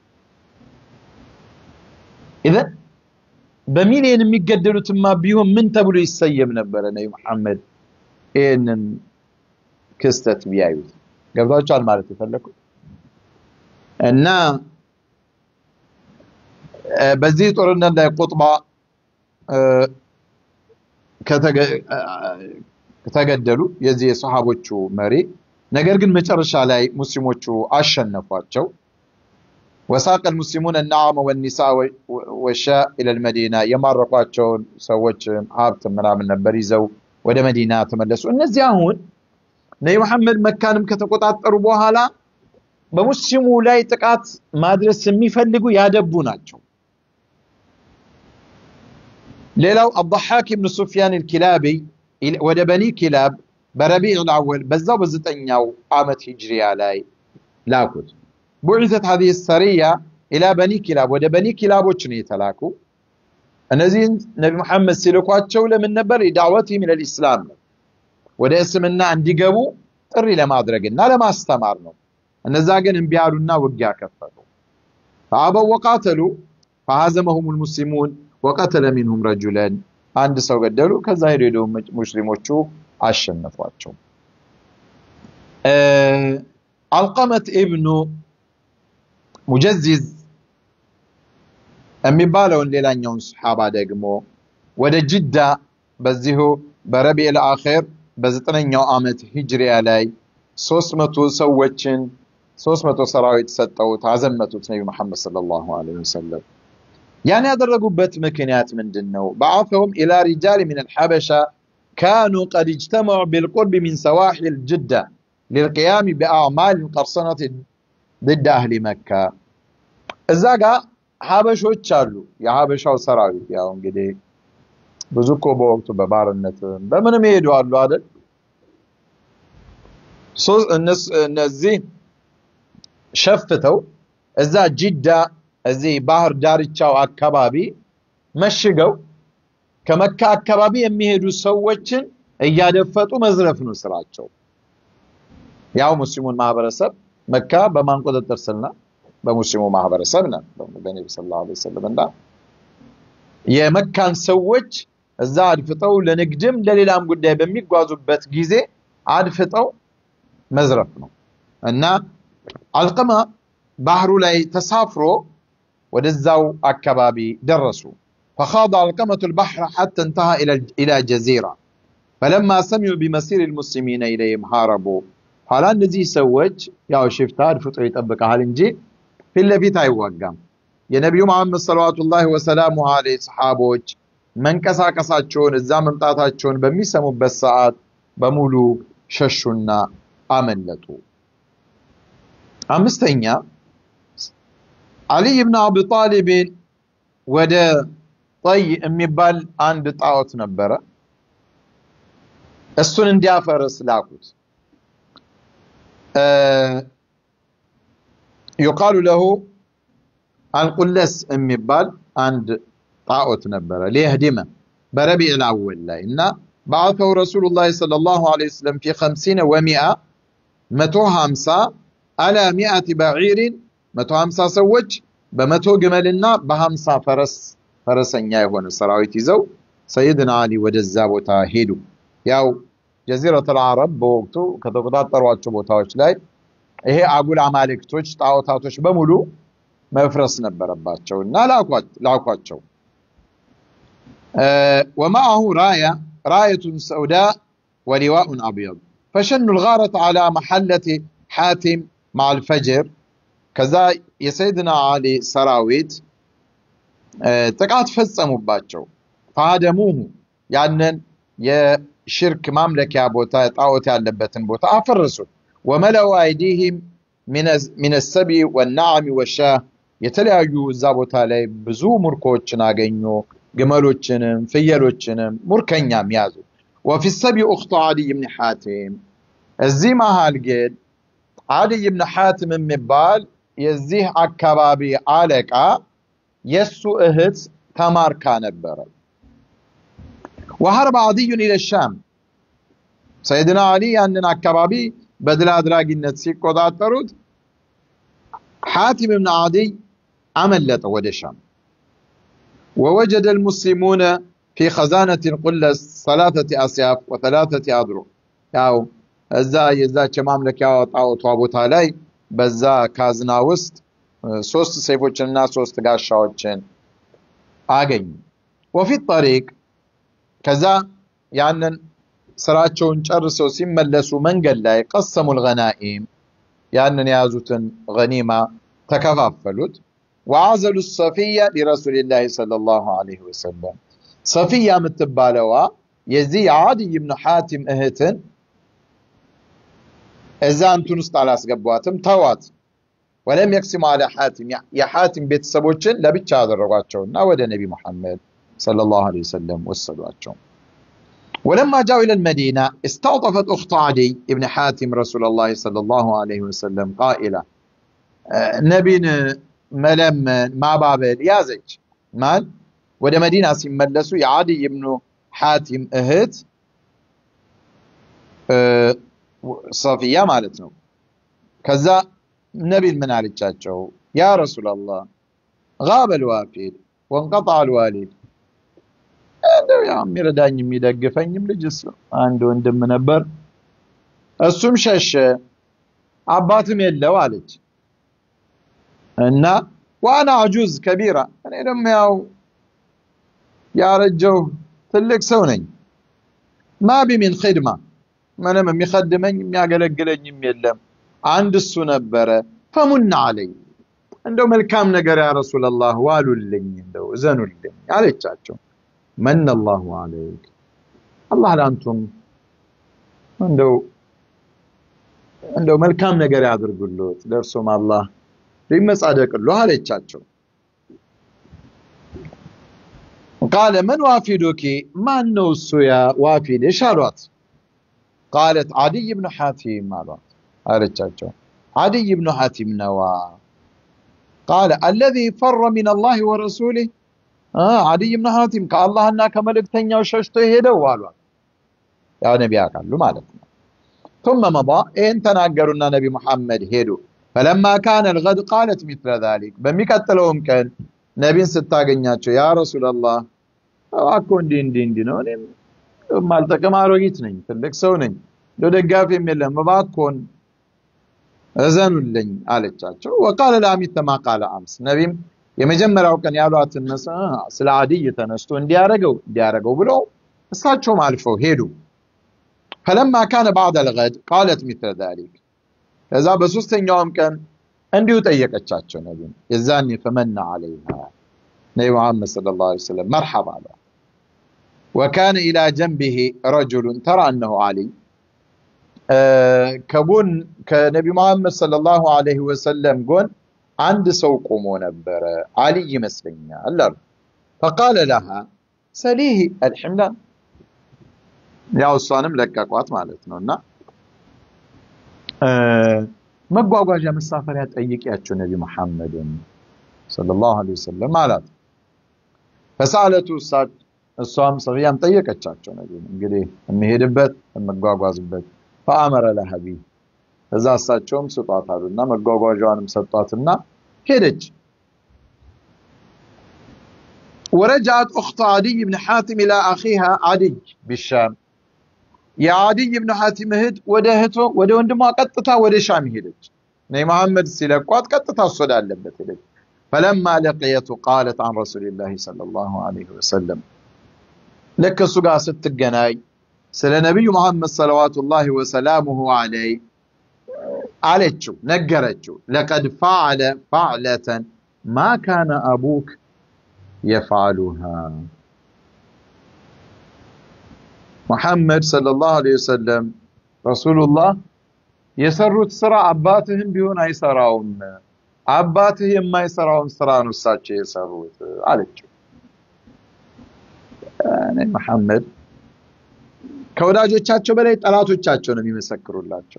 ኢዘን በሚሊዮን የሚገደሉትማ ቢሆን ምን ተብሎ ይሰየም ነበረ? ነቢ መሐመድ ይህንን ክስተት ቢያዩት ገብቷቸዋል ማለት የፈለኩት እና በዚህ ጦርነት ላይ ቁጥባ ከተገደሉ የዚህ የሰሃቦቹ መሪ ነገር ግን መጨረሻ ላይ ሙስሊሞቹ አሸነፏቸው። ወሳቀ ልሙስሊሙን ናዓመ ወኒሳ ወሻ ኢለል መዲና የማረኳቸውን ሰዎች ሀብት ምናምን ነበር ይዘው ወደ መዲና ተመለሱ። እነዚህ አሁን ነቢ መሐመድ መካንም ከተቆጣጠሩ በኋላ በሙስሊሙ ላይ ጥቃት ማድረስ የሚፈልጉ ያደቡ ናቸው። ሌላው አضحاك ብን ሱፊያን الكلابي ወደ በኒ ኪላብ በረቢዕ አወል በዛው በዘጠኛው ዓመት ሂጅሪያ ላይ ላኩት። ቡዒሰት ሀዚህ ሰሪያ ኢላ በኒ ኪላብ ወደ በኒ ኪላቦች ነው የተላኩ። እነዚህን ነቢ መሐመድ ሲልኳቸው ለምን ነበር? ዳዕወት ሚነል ኢስላም ነው፣ ወደ እስልምና እንዲገቡ ጥሪ ለማድረግና ለማስተማር ነው። እነዛ ግን እምቢ አሉና ውጊያ ከፈቱ። ፈአበው ወቃተሉ ፈሀዘመሁም ልሙስሊሙን ወቀተለ ሚንሁም ረጁለን አንድ ሰው ገደሉ። ከዛ ሄዶ ሄዶ ሙስሊሞቹ አሸነፏቸው። አልቀመት ኢብኑ ሙጀዚዝ የሚባለውን ሌላኛውን ሰሓባ ደግሞ ወደ ጅዳ በዚሁ በረቢዕ ልአኼር በዘጠነኛው ዓመት ሂጅሪያ ላይ ሶስት መቶ ሰዎችን ሶስት መቶ ሰራዊት ሰጠውት አዘመቱት ነቢ መሐመድ ሰለላሁ ዐለይሂ ወሰለም። ያን ያደረጉበት ምክንያት ምንድን ነው? በዓፈሁም ኢላ ሪጃል ሚን አልሐበሻ ካኑ ቀድ እጅተመዑ ቢልቁርብ ሚን ሰዋሒል ጅዳ ሊልቅያም ቢአዕማል ቀርሰነት ድድ አህሊ መካ። እዛ ጋር ሀበሾች አሉ። የሀበሻው ሰራዊት ያው እንግዲህ ብዙ እኮ በወቅቱ በባርነት በምንም ይሄዱ አሉ አይደል? እነዚህ ሸፍተው እዛ ጅዳ እዚህ ባህር ዳርቻው አካባቢ መሽገው ከመካ አካባቢ የሚሄዱ ሰዎችን እያደፈጡ መዝረፍ ነው ስራቸው። ያው ሙስሊሙን ማህበረሰብ መካ በማን ቁጥጥር ስር ናት? በሙስሊሙ ማህበረሰብ ነው። በነቢ ሰለላሁ ዐለይሂ ወሰለም እና የመካን ሰዎች እዛ አድፍጠው ለንግድም ለሌላም ጉዳይ በሚጓዙበት ጊዜ አድፍጠው መዝረፍ ነው እና አልቀማ ባህሩ ላይ ተሳፍሮ ወደዛው አካባቢ ደረሱ። ፈኻض አልቀመቱ ልባሕረ ሐታ እንተሃ ኢላ ጀዚራ ፈለማ ሰሚዑ ቢመሲር ልሙስሊሚነ ኢለይህም ሃረቡ። ኋላ እነዚህ ሰዎች ያው ሽፍታ አድፍጦ ይጠብቀሃል እንጂ ፊት ለፊት አይዋጋም። የነቢዩ መሐመድ ሰለዋቱላሂ ወሰላሙ ዐለይሂ ሰሓቦች መንቀሳቀሳቸውን እዛ መምጣታቸውን በሚሰሙበት ሰዓት በሙሉ ሸሹና አመለጡ። አምስተኛ አሊይ ብን አቢ ጣሊብን ወደ ጠይ የሚባል አንድ ጣዖት ነበረ። እሱን እንዲያፈርስ ላኩት። ዩቃሉ ለሁ አልቁለስ የሚባል አንድ ጣዖት ነበረ ሊየህዲመ በረቢዕ ልአወል ላይ እና በዓተው ረሱሉላህ ሰለላሁ ዐለይሂ ወሰለም ፊ ኸምሲነ ወሚአ መቶ ሀምሳ አላ ሚአቲ በዒሪን መቶ ሀምሳ ሰዎች በመቶ ግመልና በሀምሳ ፈረስ ፈረሰኛ የሆነ ሰራዊት ይዘው ሰይድና አሊ ወደዛ ቦታ ሄዱ። ያው ጀዚረቱል አረብ በወቅቱ ከተቆጣጠሯቸው ቦታዎች ላይ ይሄ አጉል አማልክቶች ጣዖታቶች በሙሉ መፍረስ ነበረባቸው እና ላኳቸው። ወማአሁ ራያ ራየቱን ሰውዳ ወሊዋኡን አብየድ ፈሸኑ ልጋረት ዓላ መሐለት ሓቲም ማዓል ፈጅር ከዛ የሰይድና አሊ ሰራዊት ጥቃት ፈጸሙባቸው። ፈሃደሙሁ ያንን የሽርክ ማምለኪያ ቦታ ጣዖት ያለበትን ቦታ አፈረሱት። ወመለው አይዲህም ሚነ ሰቢ ወናዓሚ ወሻህ የተለያዩ እዛ ቦታ ላይ ብዙ ሙርኮችን አገኙ። ግመሎችንም ፍየሎችንም ሙርከኛም ያዙ። ወፊ ሰቢ ኡክቱ ዓዲይ ብን ሓቲም እዚህ መሃል ግን ዓዲይ ብን ሓቲም የሚባል የዚህ አካባቢ አለቃ የሱ እህት ተማርካ ነበረ። ወሀርበ ዓዲዩን ኢለ ሻም ሰይድና አሊ ያንን አካባቢ በድል አድራጊነት ሲቆጣጠሩት ሓቲም ብን ዓዲይ አመለጠ ወደ ሻም። ወወጀደ ልሙስሊሙነ ፊ ኸዛነት ቁለስ ሰላተቲ አስያፍ ወተላተቲ አድሮ ያው እዛ የዛች የማምለኪያ ጣዖቷ ቦታ ላይ በዛ ካዝና ውስጥ ሶስት ሰይፎችንና ሶስት ጋሻዎችን አገኙ። ወፊት ጠሪቅ ከዛ ያንን ስራቸውን ጨርሰው ሲመለሱ መንገድ ላይ ቀሰሙ ልገናኢም ያንን የያዙትን ገኒማ ተከፋፈሉት። ወአዘሉ ሰፊያ ሊረሱሊላህ ሰለላሁ ዐለይሂ ወሰለም ሰፊያ የምትባለዋ የዚህ የዓዲይ ብን ሓቲም እህትን እዛ እንትን ውስጥ አላስገቧትም፣ ተዋት። ወለም የቅሲሙ አለ ሓቲም የሓቲም ቤተሰቦችን ለብቻ አደረጓቸውና ወደ ነቢ ሙሐመድ ሰለላሁ ዐለይሂ ወሰለም ወሰዷቸው። ወለማ ጃው ኢለል መዲና እስተውጠፈት ኡኽቱ ዓዲይ ብን ሓቲም ረሱለላህ ሰለላሁ ዐለይሂ ወሰለም ቃኢላ ነቢን መለመን ማባበል ያዘች። ማን ወደ መዲና ሲመለሱ የዓዲይ ብኑ ሓቲም እህት ሰፊያ ማለት ነው። ከዛ ነቢን ምን አለቻቸው? ያ ረሱላላህ ጋበ ልዋፊድ ወንቀጣ ልዋሊድ እንደው ያው የሚረዳኝ የሚደግፈኝም ልጅ እሱ አንድ ወንድም ነበር፣ እሱም ሸሸ፣ አባትም የለው አለች እና ዋና አጁዝ ከቢራ እኔ ደግሞ ያው ያረጀው ትልቅ ሰው ነኝ። ማቢ ሚን ኺድማ ምንም የሚኸድመኝ የሚያገለግለኝም የለም። አንድ እሱ ነበረ። ፈሙና አለኝ እንደው መልካም ነገር ያ ረሱላላህ ዋሉልኝ፣ እንደው እዘኑልኝ አለቻቸው። መነ አላሁ አለይክ አላህ ለአንቱም እንደው እንደው መልካም ነገር ያድርጉልዎት ለእርሶም አላህ ሊመጻደቅሉ አለቻቸው። ቃለ መን ዋፊዱኪ ማን ነው እሱ ያ ዋፊድሽ አሏት። ቃለት ዓዲይ ብኑ ሓቲም አሏት አለቻቸው። ዓዲይ ብኑ ሓቲም ነዋ። ቃለ አለዚ ፈረ ሚን አላህ ወረሱሊህ ዓዲይ ብኑ ሓቲም ከአላህና ከመልእክተኛው ሸሽቶ ሄደው አሏት። ያው ነቢ ያውቃሉ ማለት ነው። ثم መضى ይህን ተናገሩና ነቢ ሙሐመድ ሄዱ። ፈለማ ካነ ልገድ ቃለት ሚስለ ዛሊክ በሚቀጥለውም ቀን ነቢን ስታገኛቸው ያ ረሱላላህ እባክዎ እንዲህ እንዲህ እንዲህ ነው እኔም ማልጠቅም አሮጊት ነኝ፣ ትልቅ ሰው ነኝ፣ እንደ ደጋፊም የለም፣ እባክዎን እዘኑልኝ አለቻቸው። ወቃለ ለአሚት ማ ቃለ አምስ ነቢም የመጀመሪያው ቀን ያሏትን መስ ስለ ዓዲይ ተነስቶ እንዲያረገው እንዲያረገው ብለው እሳቸውም አልፈው ሄዱ። ፈለማ ካነ ባዕደ ልገድ ቃለት ሚስለ ዛሊክ ከዛ በሶስተኛውም ቀን እንዲሁ ጠየቀቻቸው ነቢ የዛኔ ፈመና አለይሃ ነቢ መሐመድ ሰለላሁ ዐለይሂ ወሰለም መርሐባ አለ ወካነ ኢላ ጀንቢሂ ረጁሉን ተራ እነሁ አሊይ ከጎን ከነቢ መሐመድ ሰለላሁ ዐለይሂ ወሰለም ጎን አንድ ሰው ቆሞ ነበረ አሊይ ይመስለኛል አሉ ፈቃለ ለሃ ሰሊሂ አልሕምላን ያው እሷንም ለቀቋት ማለት ነው እና መጓጓዣ መሳፈሪያ ጠይቂያቸው ነቢ መሐመድን ሰለላሁ ዐለይሂ ወሰለም አላት ፈሳለቱ እሷም ሰብያም ጠየቀቻቸው ነቢ እንግዲህ የሚሄድበት የምጓጓዝበት ፈአመረ ለሃ ቢህ እዛ እሳቸውም ስጧት አሉና መጓጓዣዋንም ሰጧትና ሄደች ورجعت أخت عدي بن حاتم إلى أخيها عدي بالشام የአዲይ ብን ሐቲም እህት ወደ እህቶ ወደ ወንድሟ ቀጥታ ወደ ሻም ሄደች። ነይ መሐመድ ሲለቋት ቀጥታ እሱ ወዳለበት ሄደች። ፈለማ ለቅየቱ ቃለት አን ረሱሊላሂ ሰለላሁ ዐለይሂ ወሰለም ልክ እሱ ጋር ስትገናኝ ስለ ነቢዩ መሐመድ ሰለዋቱላሂ ወሰላሙሁ ዐለይህ አለችው፣ ነገረችው። ለቀድ ፈዐለ ፈዕለተን ማ ካነ አቡክ የፍዐሉሃ ሙሐመድ ሰለላሁ ዐለይሂ ወሰለም ረሱሉላህ የሰሩት ስራ አባትህም ቢሆን አይሰራውም። አባትህ የማይሰራውን ስራ ነው እሳቸው የሰሩት አለችው። እኔ መሐመድ ከወዳጆቻቸው በላይ ጠላቶቻቸው ነው የሚመሰክሩላቸው።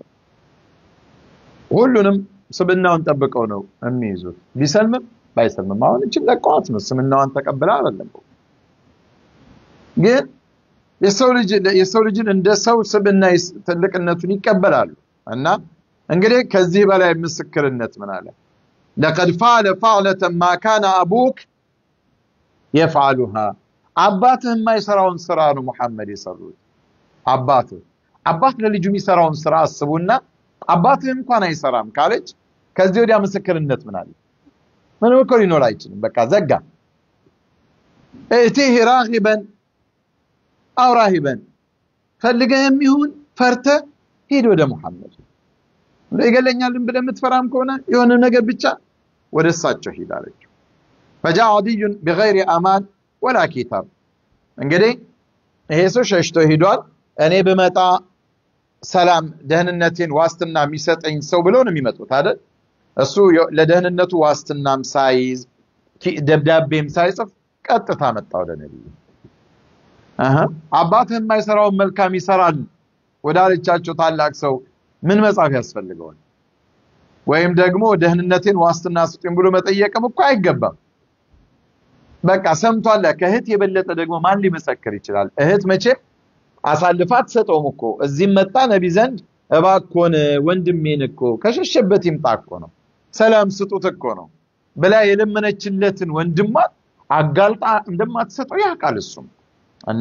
ሁሉንም ስብናውን ጠብቀው ነው የሚይዙት። ቢሰልምም ባይሰልምም አሁን እችን ለቀዋት ነው ስምናዋን ተቀብላ አይደለም ግን የሰው ልጅ የሰው ልጅን እንደ ሰው ስብና ትልቅነቱን ይቀበላሉ። እና እንግዲህ ከዚህ በላይ ምስክርነት ምን አለ? ለቀድ ፈዐለ ፈዕለተን ማ ካነ አቡክ የፍዐሉሃ አባትህ የማይሰራውን ስራ ነው ሙሐመድ የሰሩት። አባትህ አባት ለልጁ የሚሰራውን ስራ አስቡና አባትህ እንኳን አይሰራም ካለች ከዚህ ወዲያ ምስክርነት ምን አለ? ምንም እኮ ሊኖር አይችልም። በቃ ዘጋ። እቲህ ራጊበን አው ራሂበን ፈልገህ የሚሆን ፈርተህ ሂድ ወደ ሙሐመድ። ይገለኛልን ብለህ የምትፈራም ከሆነ የሆነ ነገር ብቻ ወደ እሳቸው ሂድ አለችው። ፈጃ አዲዩን ቢገይሪ አማን ወላ ኪታብ። እንግዲህ ይሄ ሰው ሸሽቶ ሂዷል። እኔ ብመጣ ሰላም ደህንነቴን ዋስትና የሚሰጠኝ ሰው ብለው ነው የሚመጡት አይደል? እሱ ለደህንነቱ ዋስትናም ሳይዝ ደብዳቤም ሳይጽፍ ቀጥታ መጣ ወደ ነቢዩ። አባትህ የማይሰራውን መልካም ይሰራል ወዳለቻቸው ታላቅ ሰው ምን መጻፍ ያስፈልገዋል? ወይም ደግሞ ደህንነቴን ዋስትና ስጡኝ ብሎ መጠየቅም እኮ አይገባም። በቃ ሰምቷል። ከእህት የበለጠ ደግሞ ማን ሊመሰክር ይችላል? እህት መቼም አሳልፋ አትሰጠውም እኮ እዚህም መጣ ነቢ ዘንድ እባኮን ወንድሜን እኮ ከሸሸበት ይምጣ እኮ ነው ሰላም ስጡት እኮ ነው ብላ የለመነችለትን ወንድሟን አጋልጣ እንደማትሰጠው ያውቃል እሱም እና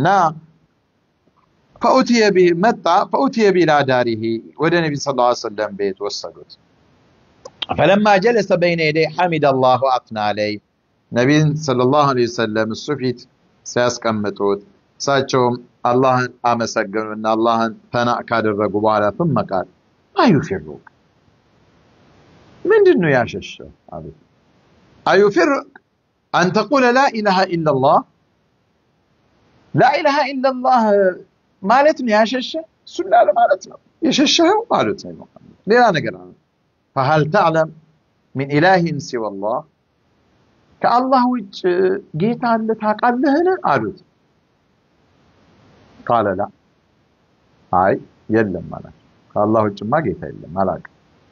ፈኡትየ ቢህ መጣ ፈኡትየ ቢላ ዳሪሂ ወደ ነቢ ስ ላ ሰለም ቤት ወሰዱት ፈለማ ጀለሰ በይነ የደይ ሐሚድ አላሁ አትና አለይ ነቢን ሰለላሁ ዐለይሂ ወሰለም እሱ ፊት ሲያስቀምጡት እሳቸውም አላህን አመሰገኑና አላህን ተና ካደረጉ በኋላ ثم ቃል አዩፊሩቅ ምንድን ነው ያሸሸ አሉት አዩፊሩቅ አን ተቁለ ላ ኢላሃ ኢላላህ ላኢላሃ ኢላላህ ማለት ነው ያሸሸ እሱን ላለ ማለት ነው የሸሸኸው ማለት ነው ሙሐመድ ሌላ ነገር አለ ፈሀል ተዕለም ሚን ኢላሂን ሲወላህ ከአላህ ውጭ ጌታ አለ ታውቃለህን አሉት ቃለ ላ አይ የለም ማለት ከአላህ ውጭማ ጌታ የለም አላውቅም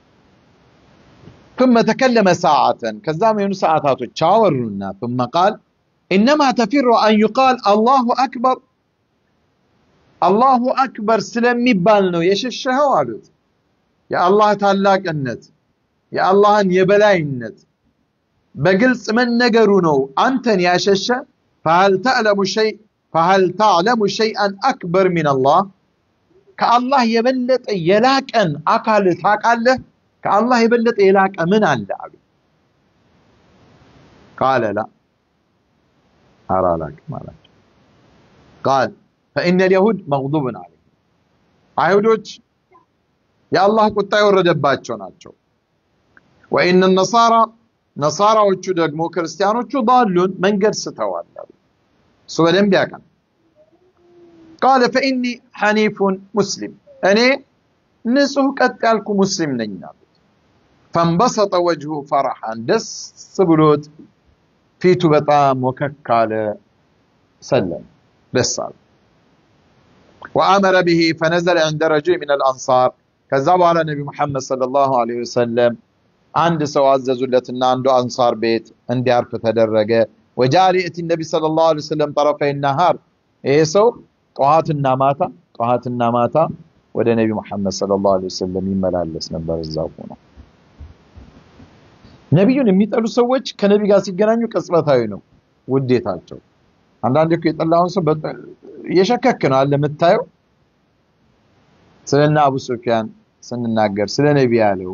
ثم تكلم ساعة كذام يونس ساعات تشاورنا ثم قال إنما تفر أن يقال الله أكبر الله أكبر سلمي بالنو يششه والد يا الله تعالى النت يا الله يبلاي النت بقلت من نقرونو أنت يا ششة فهل تعلم شيء فهل تعلم شيئا أكبر من الله كالله يبلت يلاك أن أقال تاقاله كالله يبلت يلاك من الله قال لا أرى لك ما لك قال فإن اليهود مغضوب عليهم አይሁዶች የአላህ ቁጣ የወረደባቸው ናቸው ወኢነ ነሳራ ነሳራዎቹ ደግሞ ክርስቲያኖቹ ዳሉን መንገድ ስተዋል አሉ። እሱ በደንብ ያውቃል። ቃለ ፈኢኒ ሐኒፉን ሙስሊም እኔ ንጹህ ቀጥ ያልኩ ሙስሊም ነኝ አሉት። ፈንበሰጠ ወጅሁ ፈረሐን ደስ ብሎት ፊቱ በጣም ወከክ አለ፣ ሰለም ደስ አለ። ወአመረ ብሂ ፈነዘለ ዕንደ ረጁል ሚነል አንሳር ከዛ በኋላ ነቢ ሙሐመድ ሰለላሁ ዐለይሂ ወሰለም አንድ ሰው አዘዙለትና አንዱ አንሳር ቤት እንዲያርፍ ተደረገ። ወጃአ ሊእቲ ነቢ ሰለላሁ ዐለይሂ ወሰለም ጠረፈይ ነሃር ይሄ ሰው ጠዋትና ማታ ጠዋትና ማታ ወደ ነቢ ሙሐመድ ሰለላሁ ዐለይሂ ወሰለም ይመላለስ ነበር። እዛው ሆኖ ነቢዩን የሚጠሉ ሰዎች ከነቢ ጋር ሲገናኙ ቅጽበታዊ ነው ውዴታቸው። አንዳንድ እኮ የጠላውን ሰው እየሸከክ ነው አለ የምታየው። ስለና አቡ ሱፊያን ስንናገር ስለ ነቢ ያለው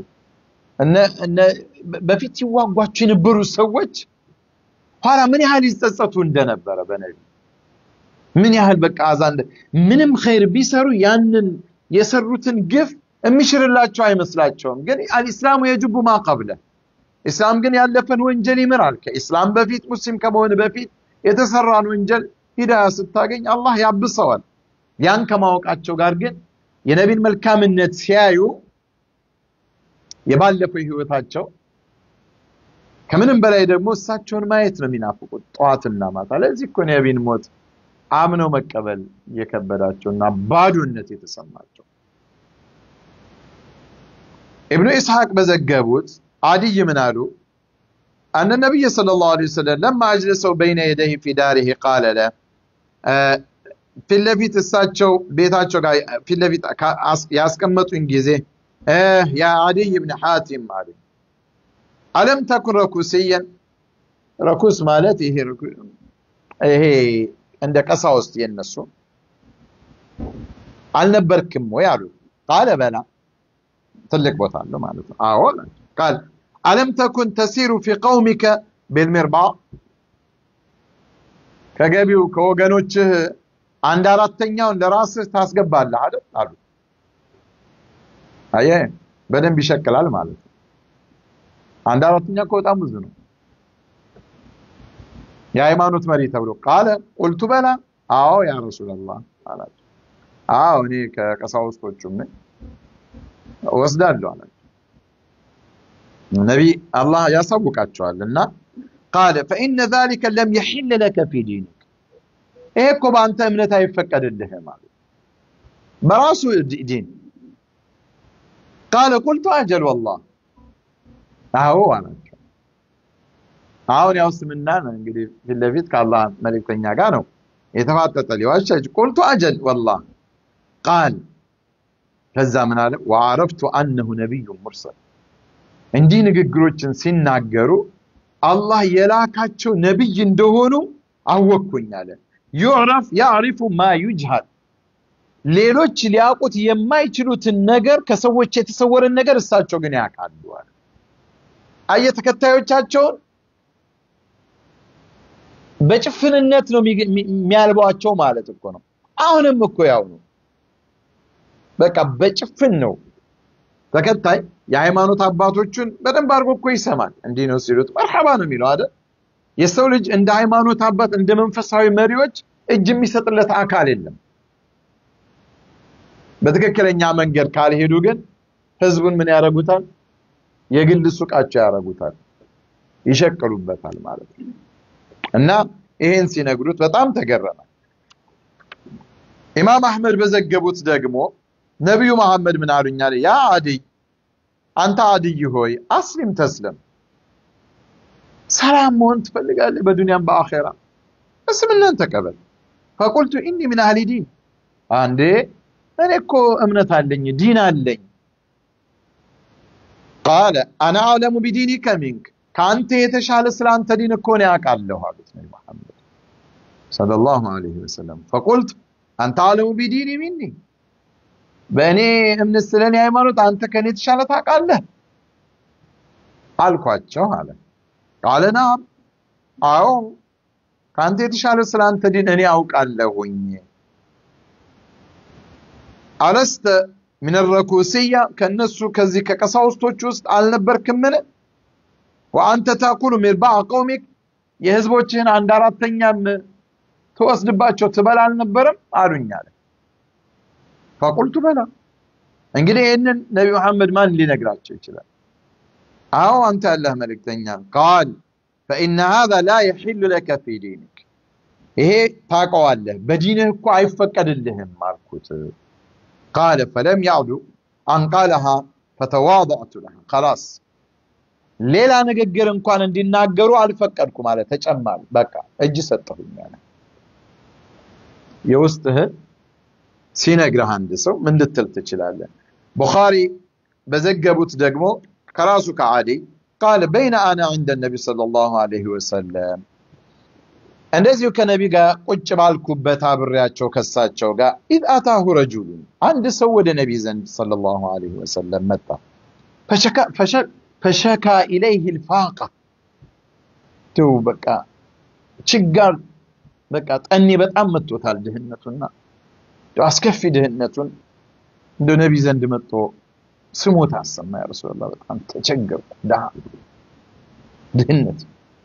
በፊት ሲዋጓቸው የነበሩ ሰዎች ኋላ ምን ያህል ይጸጸቱ እንደነበረ በነቢ ምን ያህል በቃ አዛ ምንም ኸይር ቢሰሩ ያንን የሰሩትን ግፍ የሚሽርላቸው አይመስላቸውም። ግን አልኢስላሙ የጅቡ ማ ቀብለ ኢስላም ግን ያለፈን ወንጀል ይምራል። ከኢስላም በፊት ሙስሊም ከመሆን በፊት የተሰራን ወንጀል ሂዳያ ስታገኝ አላህ ያብሰዋል። ያን ከማወቃቸው ጋር ግን የነቢን መልካምነት ሲያዩ የባለፈው ህይወታቸው ከምንም በላይ ደግሞ እሳቸውን ማየት ነው የሚናፍቁት ጠዋትና ማታ። ለዚህ እኮ ነቢን ሞት አምነው መቀበል የከበዳቸውና ባዶነት የተሰማቸው ኢብኑ ኢስሐቅ በዘገቡት አድይ ምን አሉ? አነ ነቢይ ሰለላሁ ዐለይሂ ወሰለም ለማ አጅለሰው በይነ የደይህ ፊ ዳሪህ ቃለ ለ ፊት ለፊት እሳቸው ቤታቸው ጋር ፊት ለፊት ያስቀመጡኝ ጊዜ ያ አድይ ብን ሐቲም አሉ አለም ተኩን ረኩስየን ረኩስ ማለት ይሄ ይሄ እንደ ቀሳውስት የነሱ አልነበርክም ወይ አሉ ቃለ በላ ትልቅ ቦታ አለው ማለት ነው አዎ ቃል አለም ተኩን ተሲሩ ፊ ቀውሚከ ቢልሚርባ ከገቢው ከወገኖችህ አንድ አራተኛውን ለራስህ ታስገባለህ አይደል አሉ አየህ በደንብ ይሸክላል ማለት ነው አንድ አራተኛ እኮ በጣም ብዙ ነው የሃይማኖት መሪ ተብሎ ቃለ ቁልቱ በላ አዎ ያ ረሱላላህ አላቸው አዎ እኔ ከቀሳውስቶቹም ነኝ ወስዳለሁ አላቸው ነቢ አላህ ያሳውቃቸዋል እና ቃለ ፈኢነ ዛሊከ ለም የሒል ለከ ፊ ዲኒክ ይሄ እኮ በአንተ እምነት አይፈቀድልህም አሉ በራሱ ዲን ቃለ ቁልቱ አጀል ወላህ አዎ አላቸው አሁን ያው እስልምና እንግዲህ ፊት ለፊት ከአላህ መልእክተኛ ጋር ነው የተፋጠጠ ሊዋሻች ቁልቱ አጀል ወላህ ቃል ከዛ ምን አለ ወአረፍቱ አነሁ ነቢዩ ሙርሰል እንዲህ ንግግሮችን ሲናገሩ አላህ የላካቸው ነቢይ እንደሆኑ አወቅኩኝ አለ ዩዕረፍ ያዕሪፉ ማ ዩጅሃል ሌሎች ሊያውቁት የማይችሉትን ነገር ከሰዎች የተሰወረን ነገር እሳቸው ግን ያውቃሉ አለ አየ ተከታዮቻቸውን በጭፍንነት ነው የሚያልቧቸው ማለት እኮ ነው አሁንም እኮ ያው ነው በቃ በጭፍን ነው ተከታይ የሃይማኖት አባቶቹን በደንብ አድርጎ እኮ ይሰማል እንዲህ ነው ሲሉት መርሐባ ነው የሚለው አይደል የሰው ልጅ እንደ ሃይማኖት አባት እንደ መንፈሳዊ መሪዎች እጅ የሚሰጥለት አካል የለም በትክክለኛ መንገድ ካልሄዱ ግን ህዝቡን ምን ያደርጉታል የግል ሱቃቸው ያደርጉታል ይሸቅሉበታል ማለት ነው እና ይሄን ሲነግሩት በጣም ተገረመ ኢማም አህመድ በዘገቡት ደግሞ ነቢዩ መሐመድ ምን አሉኛል ያ አድይ አንተ አድይ ሆይ አስሊም ተስለም ሰላም መሆን ትፈልጋለህ በዱንያም በአኼራ እስልምናን ተቀበል ፈቁልቱ ኢኒ ምን አህሊ ዲን አንዴ እኔ እኮ እምነት አለኝ ዲን አለኝ ቃለ አና አዕለሙ ቢዲኒከ ሚንክ ከአንተ የተሻለ ስለ አንተ ዲን እኮ ነው ያውቃለሁ አሉት ነቢ መሐመድ ሰለላሁ ዐለይሂ ወሰለም ፈቁልት አንተ አዕለሙ ቢዲኒ ሚኒ በእኔ እምነት ስለ እኔ ሃይማኖት አንተ ከኔ የተሻለ ታውቃለህ አልኳቸው አለ ቃለ ናም አዎ ከአንተ የተሻለ ስለ አንተ ዲን እኔ አውቃለሁኝ አለስተ ምን ረኩስያ ከነሱ ከዚህ ከቀሳውስቶች ውስጥ አልነበርክምን ወአንተ ታኩሉ ሚርባዕ ቀውሚክ የህዝቦችህን አንድ አራተኛም ትወስድባቸው ትበላ አልነበረም አሉኝ አለ። ፈቁልቱ በላ። እንግዲህ ይህንን ነቢ መሐመድ ማን ሊነግራቸው ይችላል? አዎ አንተ ያለህ መልእክተኛ። ቃል ፈኢነ ሃዛ ላ የሒሉ ለከ ፊ ዲኒክ፣ ይሄ ታውቀዋለህ፣ በዲንህ እኮ አይፈቀድልህም አልኩት። ቃለ ፈለም ያዕዱ አን ቃለሃ ፈተዋضዕቱ ለሃ ከላስ ሌላ ንግግር እንኳን እንዲናገሩ አልፈቀድኩ ማለት ተጨማሪ በቃ እጅ ሰጠሁኝ አለ። የውስጥህን ሲነግርህ አንድ ሰው ምን ልትል ትችላለህ? ቡኻሪ በዘገቡት ደግሞ ከራሱ ከዓዲ ቃል በይነ አና ዐንደ ነቢ ሰለላሁ ዐለይሂ ወሰለም እንደዚሁ ከነቢ ጋር ቁጭ ባልኩበት አብሬያቸው ከሳቸው ጋር ኢዝ አታሁ ረጁሉን አንድ ሰው ወደ ነቢ ዘንድ ሰለላሁ ዐለይሂ ወሰለም መጣ። ፈሸካ ኢለይህ ልፋቃ ትው በቃ ችጋር በቃ ጠኔ በጣም መጥቶታል ድህነቱና አስከፊ ድህነቱን እንደ ነቢ ዘንድ መጥቶ ስሞት አሰማ። ያ ረሱላህ በጣም ተቸገርኩ፣ ድሃ ድህነት።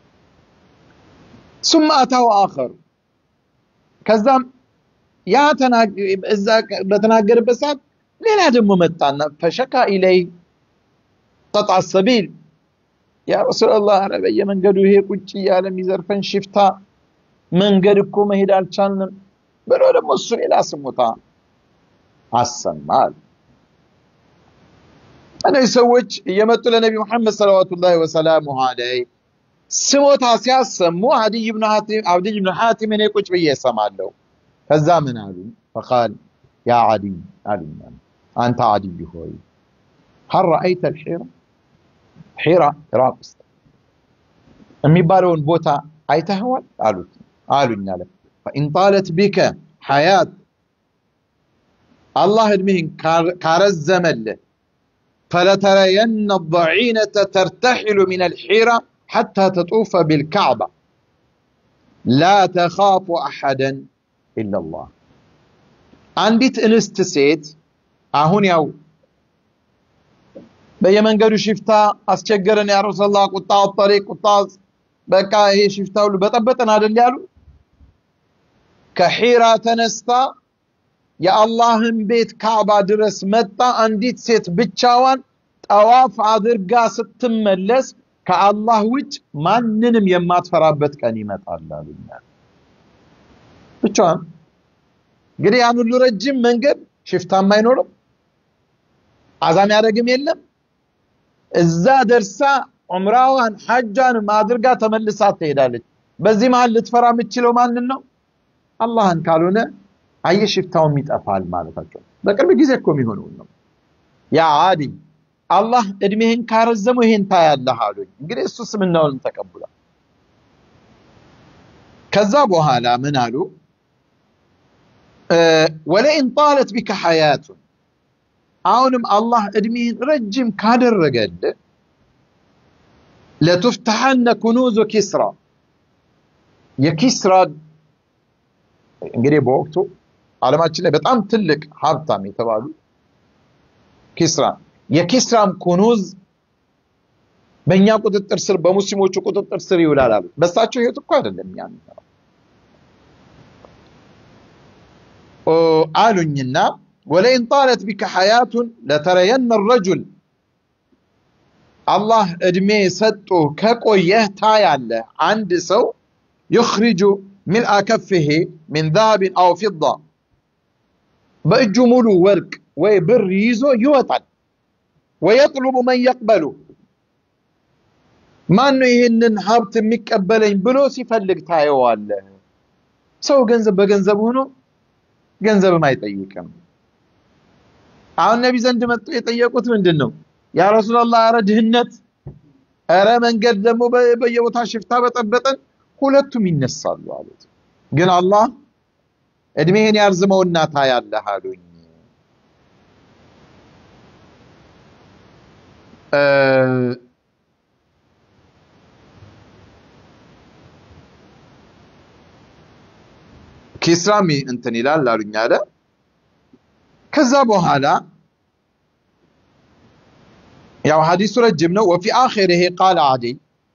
ሱመ አታው አኸር ከዛም ያ እዛ በተናገረበት ሰዓት ሌላ ደግሞ መጣና ፈሸካ ኢለይ ቀጣ ሰቢል ያ ረሱላህ ኧረ በየመንገዱ ይሄ ቁጭ እያለ የሚዘርፈን ሽፍታ መንገድ እኮ መሄድ አልቻልንም ብሎ ደግሞ እሱ ሌላ ስሞታ አሰማል። እነዚህ ሰዎች እየመጡ ለነቢ ሙሐመድ ሰለዋቱላሂ ወሰላሙ ዐለይህ ስሞታ ሲያሰሙ አዲይ ብን ሐቲም እኔ ቁጭ ብዬ እሰማለሁ። ከዛ ምን አሉ? ፈቃል ያ አዲይ አሉኝ፣ አንተ አዲይ ሆይ ሀል ረአይተ ልሒራ ሒራ ኢራቅ ውስጥ የሚባለውን ቦታ አይተኸዋል አሉት አሉኝ አለ ፈኢን ጣለት ቢከ ሐያት አላህ እድሜህን ካረዘመልህ ፈለተረየነ ضዒነተ ተርተሒሉ ምን አልሒራ ሐታ ተጡፈ ቢልካዕባ ላ ተኻፉ አሐደን ኢላላህ አንዲት እንስት ሴት አሁን ያው በየመንገዱ ሽፍታ አስቸገረን ያ ረሱላህ ቁጣ ጠሪቅ ቁጣ በቃ ይሄ ሽፍታ ሁሉ በጠበጠን አይደል ያሉ ከሒራ ተነስታ የአላህን ቤት ካዕባ ድረስ መጣ። አንዲት ሴት ብቻዋን ጠዋፍ አድርጋ ስትመለስ ከአላህ ውጭ ማንንም የማትፈራበት ቀን ይመጣል አሉኛል። ብቻዋን እንግዲህ ያን ሁሉ ረጅም መንገድ ሽፍታም አይኖርም፣ አዛም ያደረግም የለም። እዛ ደርሳ ዑምራዋን ሐጇንም አድርጋ ተመልሳ ትሄዳለች። በዚህ መሀል ልትፈራ የምትችለው ማንን ነው? አላህን ካልሆነ አየህ ሽፍታውም ይጠፋል ማለታቸው። በቅርብ ጊዜ እኮ የሚሆነውን ነው። ያ አዲ አላህ እድሜህን ካረዘሙ ይሄን ታያለህ አሉኝ። እንግዲህ እሱ ስምናውን ተቀብሏል። ከዛ በኋላ ምን አሉ? ወለኢን ጣለት ቢከ ሐያቱን አሁንም አላህ እድሜህን ረጅም ካደረገልህ ለቱፍተሐነ ኩኑዙ ኪስራ የኪስራ እንግዲህ በወቅቱ ዓለማችን ላይ በጣም ትልቅ ሀብታም የተባሉ ኪስራ የኪስራም ኩኑዝ በእኛ ቁጥጥር ስር በሙስሊሞቹ ቁጥጥር ስር ይውላል አሉ። በሳቸው ህይወት እኮ አይደለም ያን አሉኝና ወለኢን ጣለት ቢከ ሐያቱን ለተረየነ ረጁል አላህ እድሜ ሰጡ ከቆየህ ታያለህ አንድ ሰው ዩኽሪጁ ሚልአ ከፍሄ ሚን ዛሃብን አው ፊዳ በእጁ ሙሉ ወርቅ ወይ ብር ይዞ ይወጣል። ወየጥሉቡ መን የቅበሉ ማን ነው ይህንን ሀብት የሚቀበለኝ ብሎ ሲፈልግ ታየዋለህ። ሰው ገንዘብ በገንዘብ ሆኖ ገንዘብም አይጠይቅም። አሁን ነቢ ዘንድ መጥቶ የጠየቁት ምንድን ነው? ያ ረሱላላህ፣ ኧረ ድህነት፣ ኧረ መንገድ ደግሞ በየቦታ ሽፍታ በጠበጠን፣ ሁለቱም ይነሳሉ አሉት። ግን አላህ እድሜህን ያርዝመውና ታያለህ አሉኝ። ኪስራሚ እንትን ይላል አሉኝ አለ። ከዛ በኋላ ያው ሐዲሱ ረጅም ነው። ወፊ አኺሪሂ ቃለ አዲይ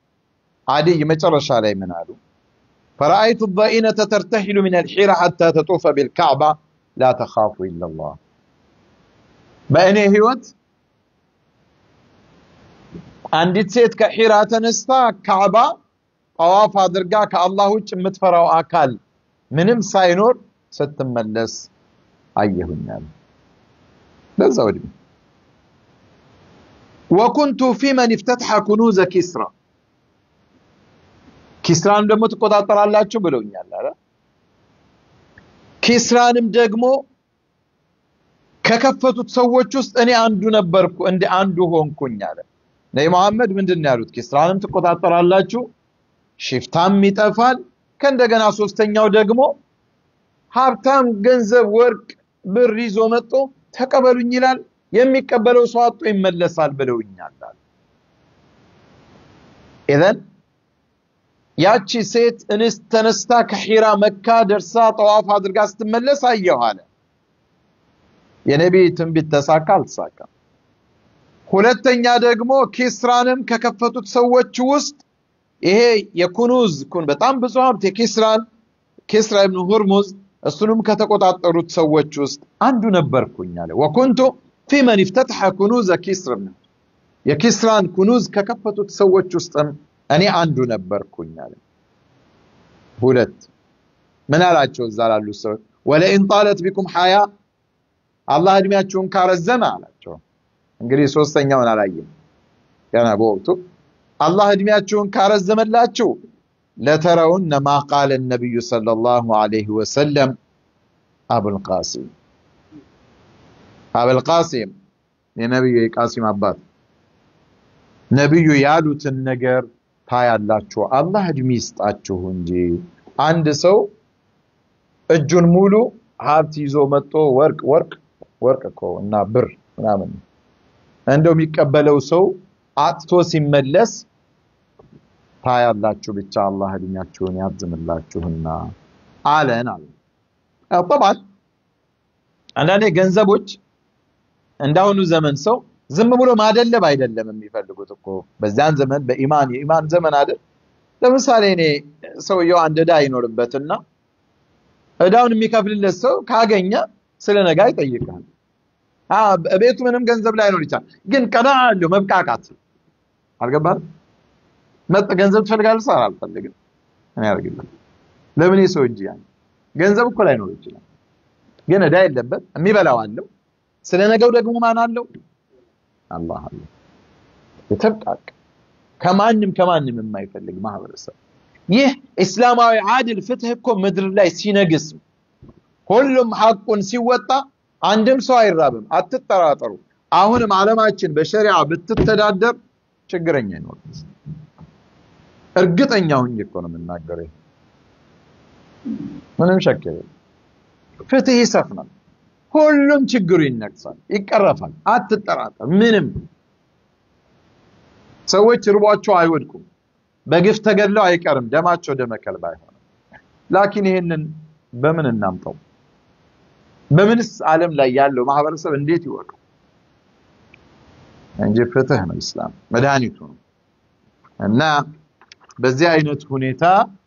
አዲይ መጨረሻ ላይ ምን አሉ? ፈረአይቱ ضئينة ترتحل من الحيرة حتى تطوف بالكعبة لا تخاف إلا الله በእኔ ህይወት አንዲት ሴት ከሒራ ተነስታ ካዕባ ጠዋፍ አድርጋ ከአላህ ውጭ የምትፈራው አካል ምንም ሳይኖር ስትመለስ አየሁኛል። በዛ ወድሜ ወኩንቱ ፊ መን ኢፍተትሐ ኩኑዘ ኪስራ ኪስራንም ደግሞ ትቆጣጠራላችሁ ብለውኛል አለ። ኪስራንም ደግሞ ከከፈቱት ሰዎች ውስጥ እኔ አንዱ ነበርኩ፣ እንደ አንዱ ሆንኩኝ አለ። ነቢ መሐመድ ምንድን ነው ያሉት? ኪስራንም ትቆጣጠራላችሁ፣ ሽፍታም ይጠፋል። ከእንደገና ሶስተኛው ደግሞ ሀብታም ገንዘብ፣ ወርቅ፣ ብር ይዞ መጥቶ ተቀበሉኝ ይላል። የሚቀበለው ሰው አጥቶ ይመለሳል ብለውኛል አለ። ኢዘን ያቺ ሴት እንስት ተነስታ ከሒራ መካ ደርሳ ጠዋፍ አድርጋ ስትመለስ አየሁ አለ። የነቢይ ትንቢት ተሳካ አልተሳካም? ሁለተኛ ደግሞ ኪስራንም ከከፈቱት ሰዎች ውስጥ ይሄ የኩኑዝ ኩን በጣም ብዙ ሀብት የኪስራን ኪስራ ኢብኑ ሁርሙዝ እሱንም ከተቆጣጠሩት ሰዎች ውስጥ አንዱ ነበርኩኝ አለ። ወኩንቱ ፊ መን ኢፍተትሐ ኩኑዘ ኪስር የኪስራን ኩኑዝ ከከፈቱት ሰዎች ውስጥም እኔ አንዱ ነበርኩኝ አለ። ሁለት ምን አላቸው እዛ ላሉ ሰዎች ወለኢን ጣለት ቢኩም ሐያ አላህ እድሜያችሁን ካረዘመ አላቸው። እንግዲህ ሶስተኛውን አላየም ገና በወቅቱ አላህ እድሜያችሁን ካረዘመላችሁ ለተረውነ ማ ቃለ ነቢዩ ሰለላሁ ዐለይሂ ወሰለም አቡልቃሲም አቡልቃሲም የነቢዩ የቃሲም አባት ነቢዩ ያሉትን ነገር ታያላችሁ። አላህ እድሜ ይስጣችሁ እንጂ አንድ ሰው እጁን ሙሉ ሀብት ይዞ መጥቶ ወርቅ ወርቅ ወርቅ እኮ እና ብር ምናምን እንደው የሚቀበለው ሰው አጥቶ ሲመለስ ታያላችሁ። ብቻ አላህ እድሜያችሁን ያርዝምላችሁና አለን አለ። ጠባል አንዳንዴ ገንዘቦች እንዳሁኑ ዘመን ሰው ዝም ብሎ ማደለብ አይደለም የሚፈልጉት እኮ በዚያን ዘመን በኢማን የኢማን ዘመን አይደል። ለምሳሌ እኔ ሰውየው አንድ ዕዳ ይኖርበትና ዕዳውን የሚከፍልለት ሰው ካገኘ ስለ ነገ ይጠይቃል። ቤቱ ምንም ገንዘብ ላይኖር ይችላል፣ ግን ቀና አለው መብቃቃት አልገባል። መጥ ገንዘብ ትፈልጋለህ? ሳር አልፈልግም። እኔ ያደርግልህ ለምን ሰው እንጂ ያን ገንዘብ እኮ ላይኖር ይችላል፣ ግን ዕዳ የለበት የሚበላው አለው። ስለ ነገው ደግሞ ማን አለው? አላህ አለው። የተብቃቅ ከማንም ከማንም የማይፈልግ ማህበረሰብ። ይህ እስላማዊ አድል ፍትህ እኮ ምድር ላይ ሲነግስ ሁሉም ሐቁን ሲወጣ አንድም ሰው አይራብም። አትጠራጠሩ። አሁንም ዓለማችን በሸሪዓ ብትተዳደር ችግረኛ አይኖርም። እርግጠኛ ሁኝ እኮ ነው የምናገረው። ምንም ሸክ የለም። ፍትህ ይሰፍናል። ሁሉም ችግሩ ይነቅሳል፣ ይቀረፋል። አትጠራጠር። ምንም ሰዎች ርቧቸው አይወድቁም። በግፍ ተገድለው አይቀርም። ደማቸው ደመ ከልብ አይሆንም። ላኪን ይሄንን በምን እናምጠው? በምንስ ዓለም ላይ ያለው ማህበረሰብ እንዴት ይወቀው? እንጂ ፍትህ ነው ኢስላም መድኃኒቱ ነው። እና በዚህ አይነት ሁኔታ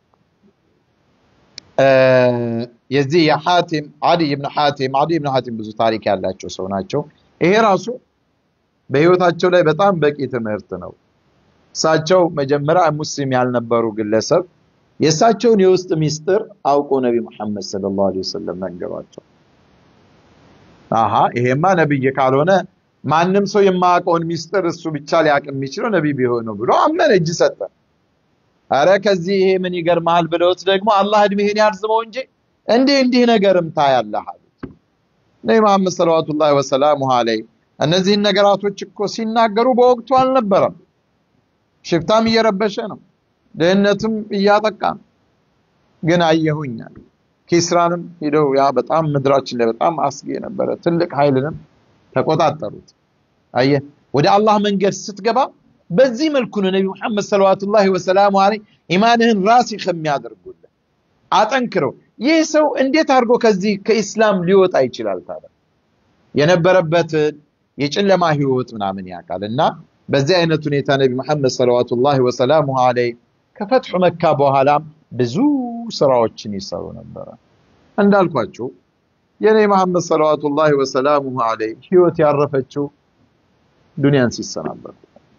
የዚህ የሐቲም አዲይ ብን ሐቲም አዲይ ብን ሐቲም ብዙ ታሪክ ያላቸው ሰው ናቸው። ይሄ ራሱ በህይወታቸው ላይ በጣም በቂ ትምህርት ነው። እሳቸው መጀመሪያ ሙስሊም ያልነበሩ ግለሰብ የእሳቸውን የውስጥ ሚስጥር አውቆ ነቢ ሙሐመድ ሰለላሁ ዐለይሂ ወሰለም ነገሯቸው። አሃ ይሄማ ነብይ ካልሆነ ማንም ሰው የማያውቀውን ሚስጥር እሱ ብቻ ሊያውቅ የሚችለው ነቢይ ቢሆን ነው ብሎ አመነ፣ እጅ ሰጠ። አረ ከዚህ ይሄ ምን ይገርምሃል ብለውት ደግሞ አላህ እድሜህን ያርዝመው እንጂ እንዲህ እንዲህ ነገርም ታያለህ አሉት። ነቢ መሐመድ ሰለዋቱላሂ ወሰላሙሁ ዐለይሂ እነዚህን ነገራቶች እኮ ሲናገሩ በወቅቱ አልነበረም። ሽፍታም እየረበሸ ነው፣ ድህነትም እያጠቃ ነው። ግን አየሁኛል ኪስራንም ሂደው ያ በጣም ምድራችን ላይ በጣም አስጊ የነበረ ትልቅ ኃይልንም ተቆጣጠሩት። አየህ ወደ አላህ መንገድ ስትገባ በዚህ መልኩ ነው ነቢ ሙሐመድ ሰለዋቱላሂ ወሰላሙ ዐለይሂ ኢማንህን ራሲኽ የሚያደርጉልህ አጠንክረው። ይህ ሰው እንዴት አድርጎ ከዚህ ከኢስላም ሊወጣ ይችላል? ታዲያ የነበረበትን የጨለማ ህይወት ምናምን ያውቃል። እና በዚህ አይነት ሁኔታ ነቢ ሙሐመድ ሰለዋቱላሂ ወሰላሙ ዐለይሂ ከፈትሑ መካ በኋላም ብዙ ስራዎችን ይሰሩ ነበረ። እንዳልኳችሁ የኔ መሐመድ ሰለዋቱላሂ ወሰላሙሁ ዐለይህ ህይወት ያረፈችው ዱንያን ሲሰናበቱ።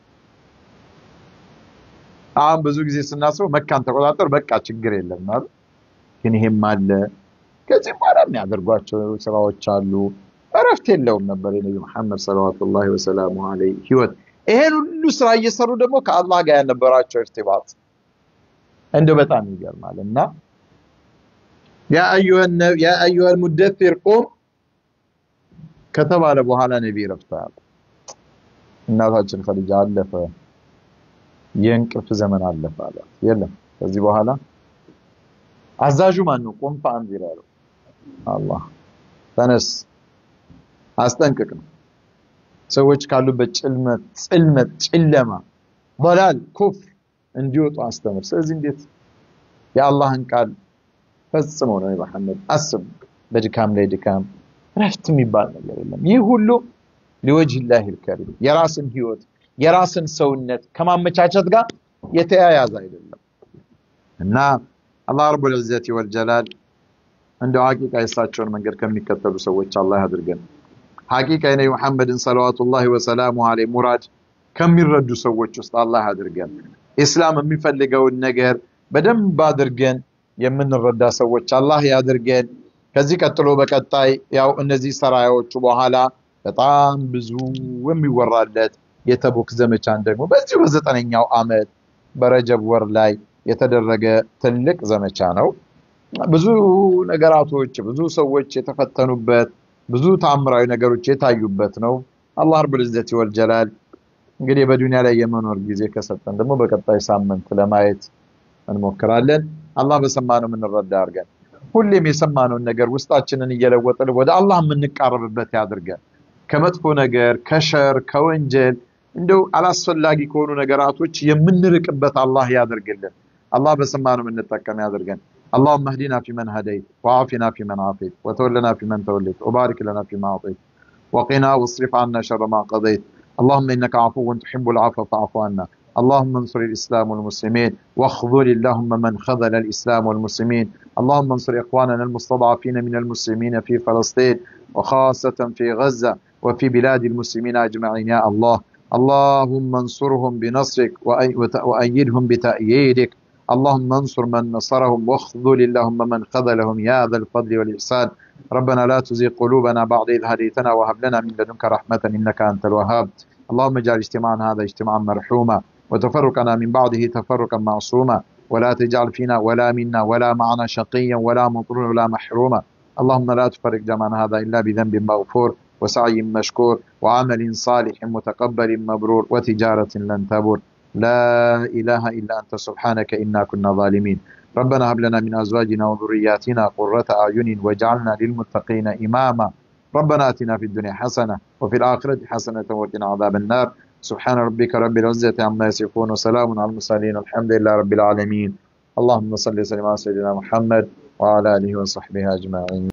አሁን ብዙ ጊዜ ስናስበው መካን ተቆጣጠር በቃ ችግር የለም ማለት ግን ይሄም አለ። ከዚህም በኋላ የሚያደርጓቸው ስራዎች አሉ። እረፍት የለውም ነበር የነቢ መሐመድ ሰለዋቱላሂ ወሰላሙሁ ዐለይህ ህይወት። ይሄን ሁሉ ስራ እየሰሩ ደግሞ ከአላህ ጋር ያነበራቸው እርቲባጥ እንደው በጣም ይገርማል እና ያ አዩሀል ሙደፊር ቁም ከተባለ በኋላ ነቢ ረፍተዋል። እናታችን ኸዲጃ አለፈ፣ የእንቅልፍ ዘመን አለፈ አለ። የለም ከዚህ በኋላ አዛዡ ማን ነው? ቁም ፈአንዚር ያለው አላህ። ተነስ አስጠንቅቅ ነው። ሰዎች ካሉበት ጭልመት፣ ጽልመት፣ ጨለማ፣ ضلال ኩፍር እንዲወጡ አስተምር። ስለዚህ እንዴት የአላህን ቃል ፈጽሞ ነው መሐመድ አስብ። በድካም ላይ ድካም፣ ረፍት የሚባል ነገር የለም። ይህ ሁሉ ሊወጅህ ልከሪም የራስን ህይወት የራስን ሰውነት ከማመቻቸት ጋር የተያያዘ አይደለም እና አላህ ረቡል ዒዘቲ ወልጀላል እንደው ሐቂቃ የእሳቸውን መንገድ ከሚከተሉ ሰዎች አላህ ያድርገን። ሐቂቃ የነቢ መሐመድን ሰለዋቱላሂ ወሰላሙ ዐለይሂ ሙራድ ከሚረዱ ሰዎች ውስጥ አላህ ያድርገን። ኢስላም የሚፈልገውን ነገር በደንብ አድርገን የምንረዳ ሰዎች አላህ ያድርገን። ከዚህ ቀጥሎ በቀጣይ ያው እነዚህ ሰራያዎቹ በኋላ በጣም ብዙ የሚወራለት የተቡክ ዘመቻን ደግሞ በዚሁ በዘጠነኛው ዓመት በረጀብ ወር ላይ የተደረገ ትልቅ ዘመቻ ነው። ብዙ ነገራቶች፣ ብዙ ሰዎች የተፈተኑበት፣ ብዙ ታምራዊ ነገሮች የታዩበት ነው። አላህ ረቡል ዒዘቲ ወልጀላል እንግዲህ በዱንያ ላይ የመኖር ጊዜ ከሰጠን ደግሞ በቀጣይ ሳምንት ለማየት እንሞክራለን። አላህ በሰማነው የምንረዳ አድርገን ሁሌም የሰማነውን ነገር ውስጣችንን እየለወጥን ወደ አላህ የምንቃረብበት ያድርገን። ከመጥፎ ነገር፣ ከሸር፣ ከወንጀል እንደው አላስፈላጊ ከሆኑ ነገራቶች የምንርቅበት አላህ ያድርግልን። አላህ በሰማነው የምንጠቀም ያድርገን። اللهم اهدنا فيمن هديت وعافنا فيمن عافيت وتولنا فيمن توليت وبارك لنا فيما أعطيت وقنا واصرف عنا شر ما قضيت اللهم إنك عفو تحب العفو فاعف عنا اللهم انصر الإسلام والمسلمين واخذل اللهم من خذل الإسلام والمسلمين اللهم انصر إخواننا المستضعفين من المسلمين في فلسطين وخاصة في غزة وفي بلاد المسلمين أجمعين يا الله اللهم انصرهم بنصرك وأيدهم بتأييدك اللهم انصر من نصرهم واخذل اللهم من خذلهم يا ذا الفضل والإحسان ربنا لا تزغ قلوبنا بعد إذ هديتنا وهب لنا من لدنك رحمة إنك أنت الوهاب اللهم اجعل اجتماعنا هذا اجتماعا مرحوما وتفرقنا من بعده تفرقا معصوما ولا تجعل فينا ولا منا ولا معنا شقيا ولا مطرورا ولا محروما اللهم لا تفرق جمعنا هذا إلا بذنب مغفور وسعي مشكور وعمل صالح متقبل مبرور وتجارة لن تبور لا إله إلا أنت سبحانك إنا كنا ظالمين ربنا هب لنا من أزواجنا وذرياتنا قرة أعين واجعلنا للمتقين إماما ربنا آتنا في الدنيا حسنة وفي الآخرة حسنة وقنا عذاب النار سبحان ربك رب العزة عما يصفون وسلام على المرسلين والحمد لله رب العالمين اللهم صل وسلم على سيدنا محمد وعلى آله وصحبه أجمعين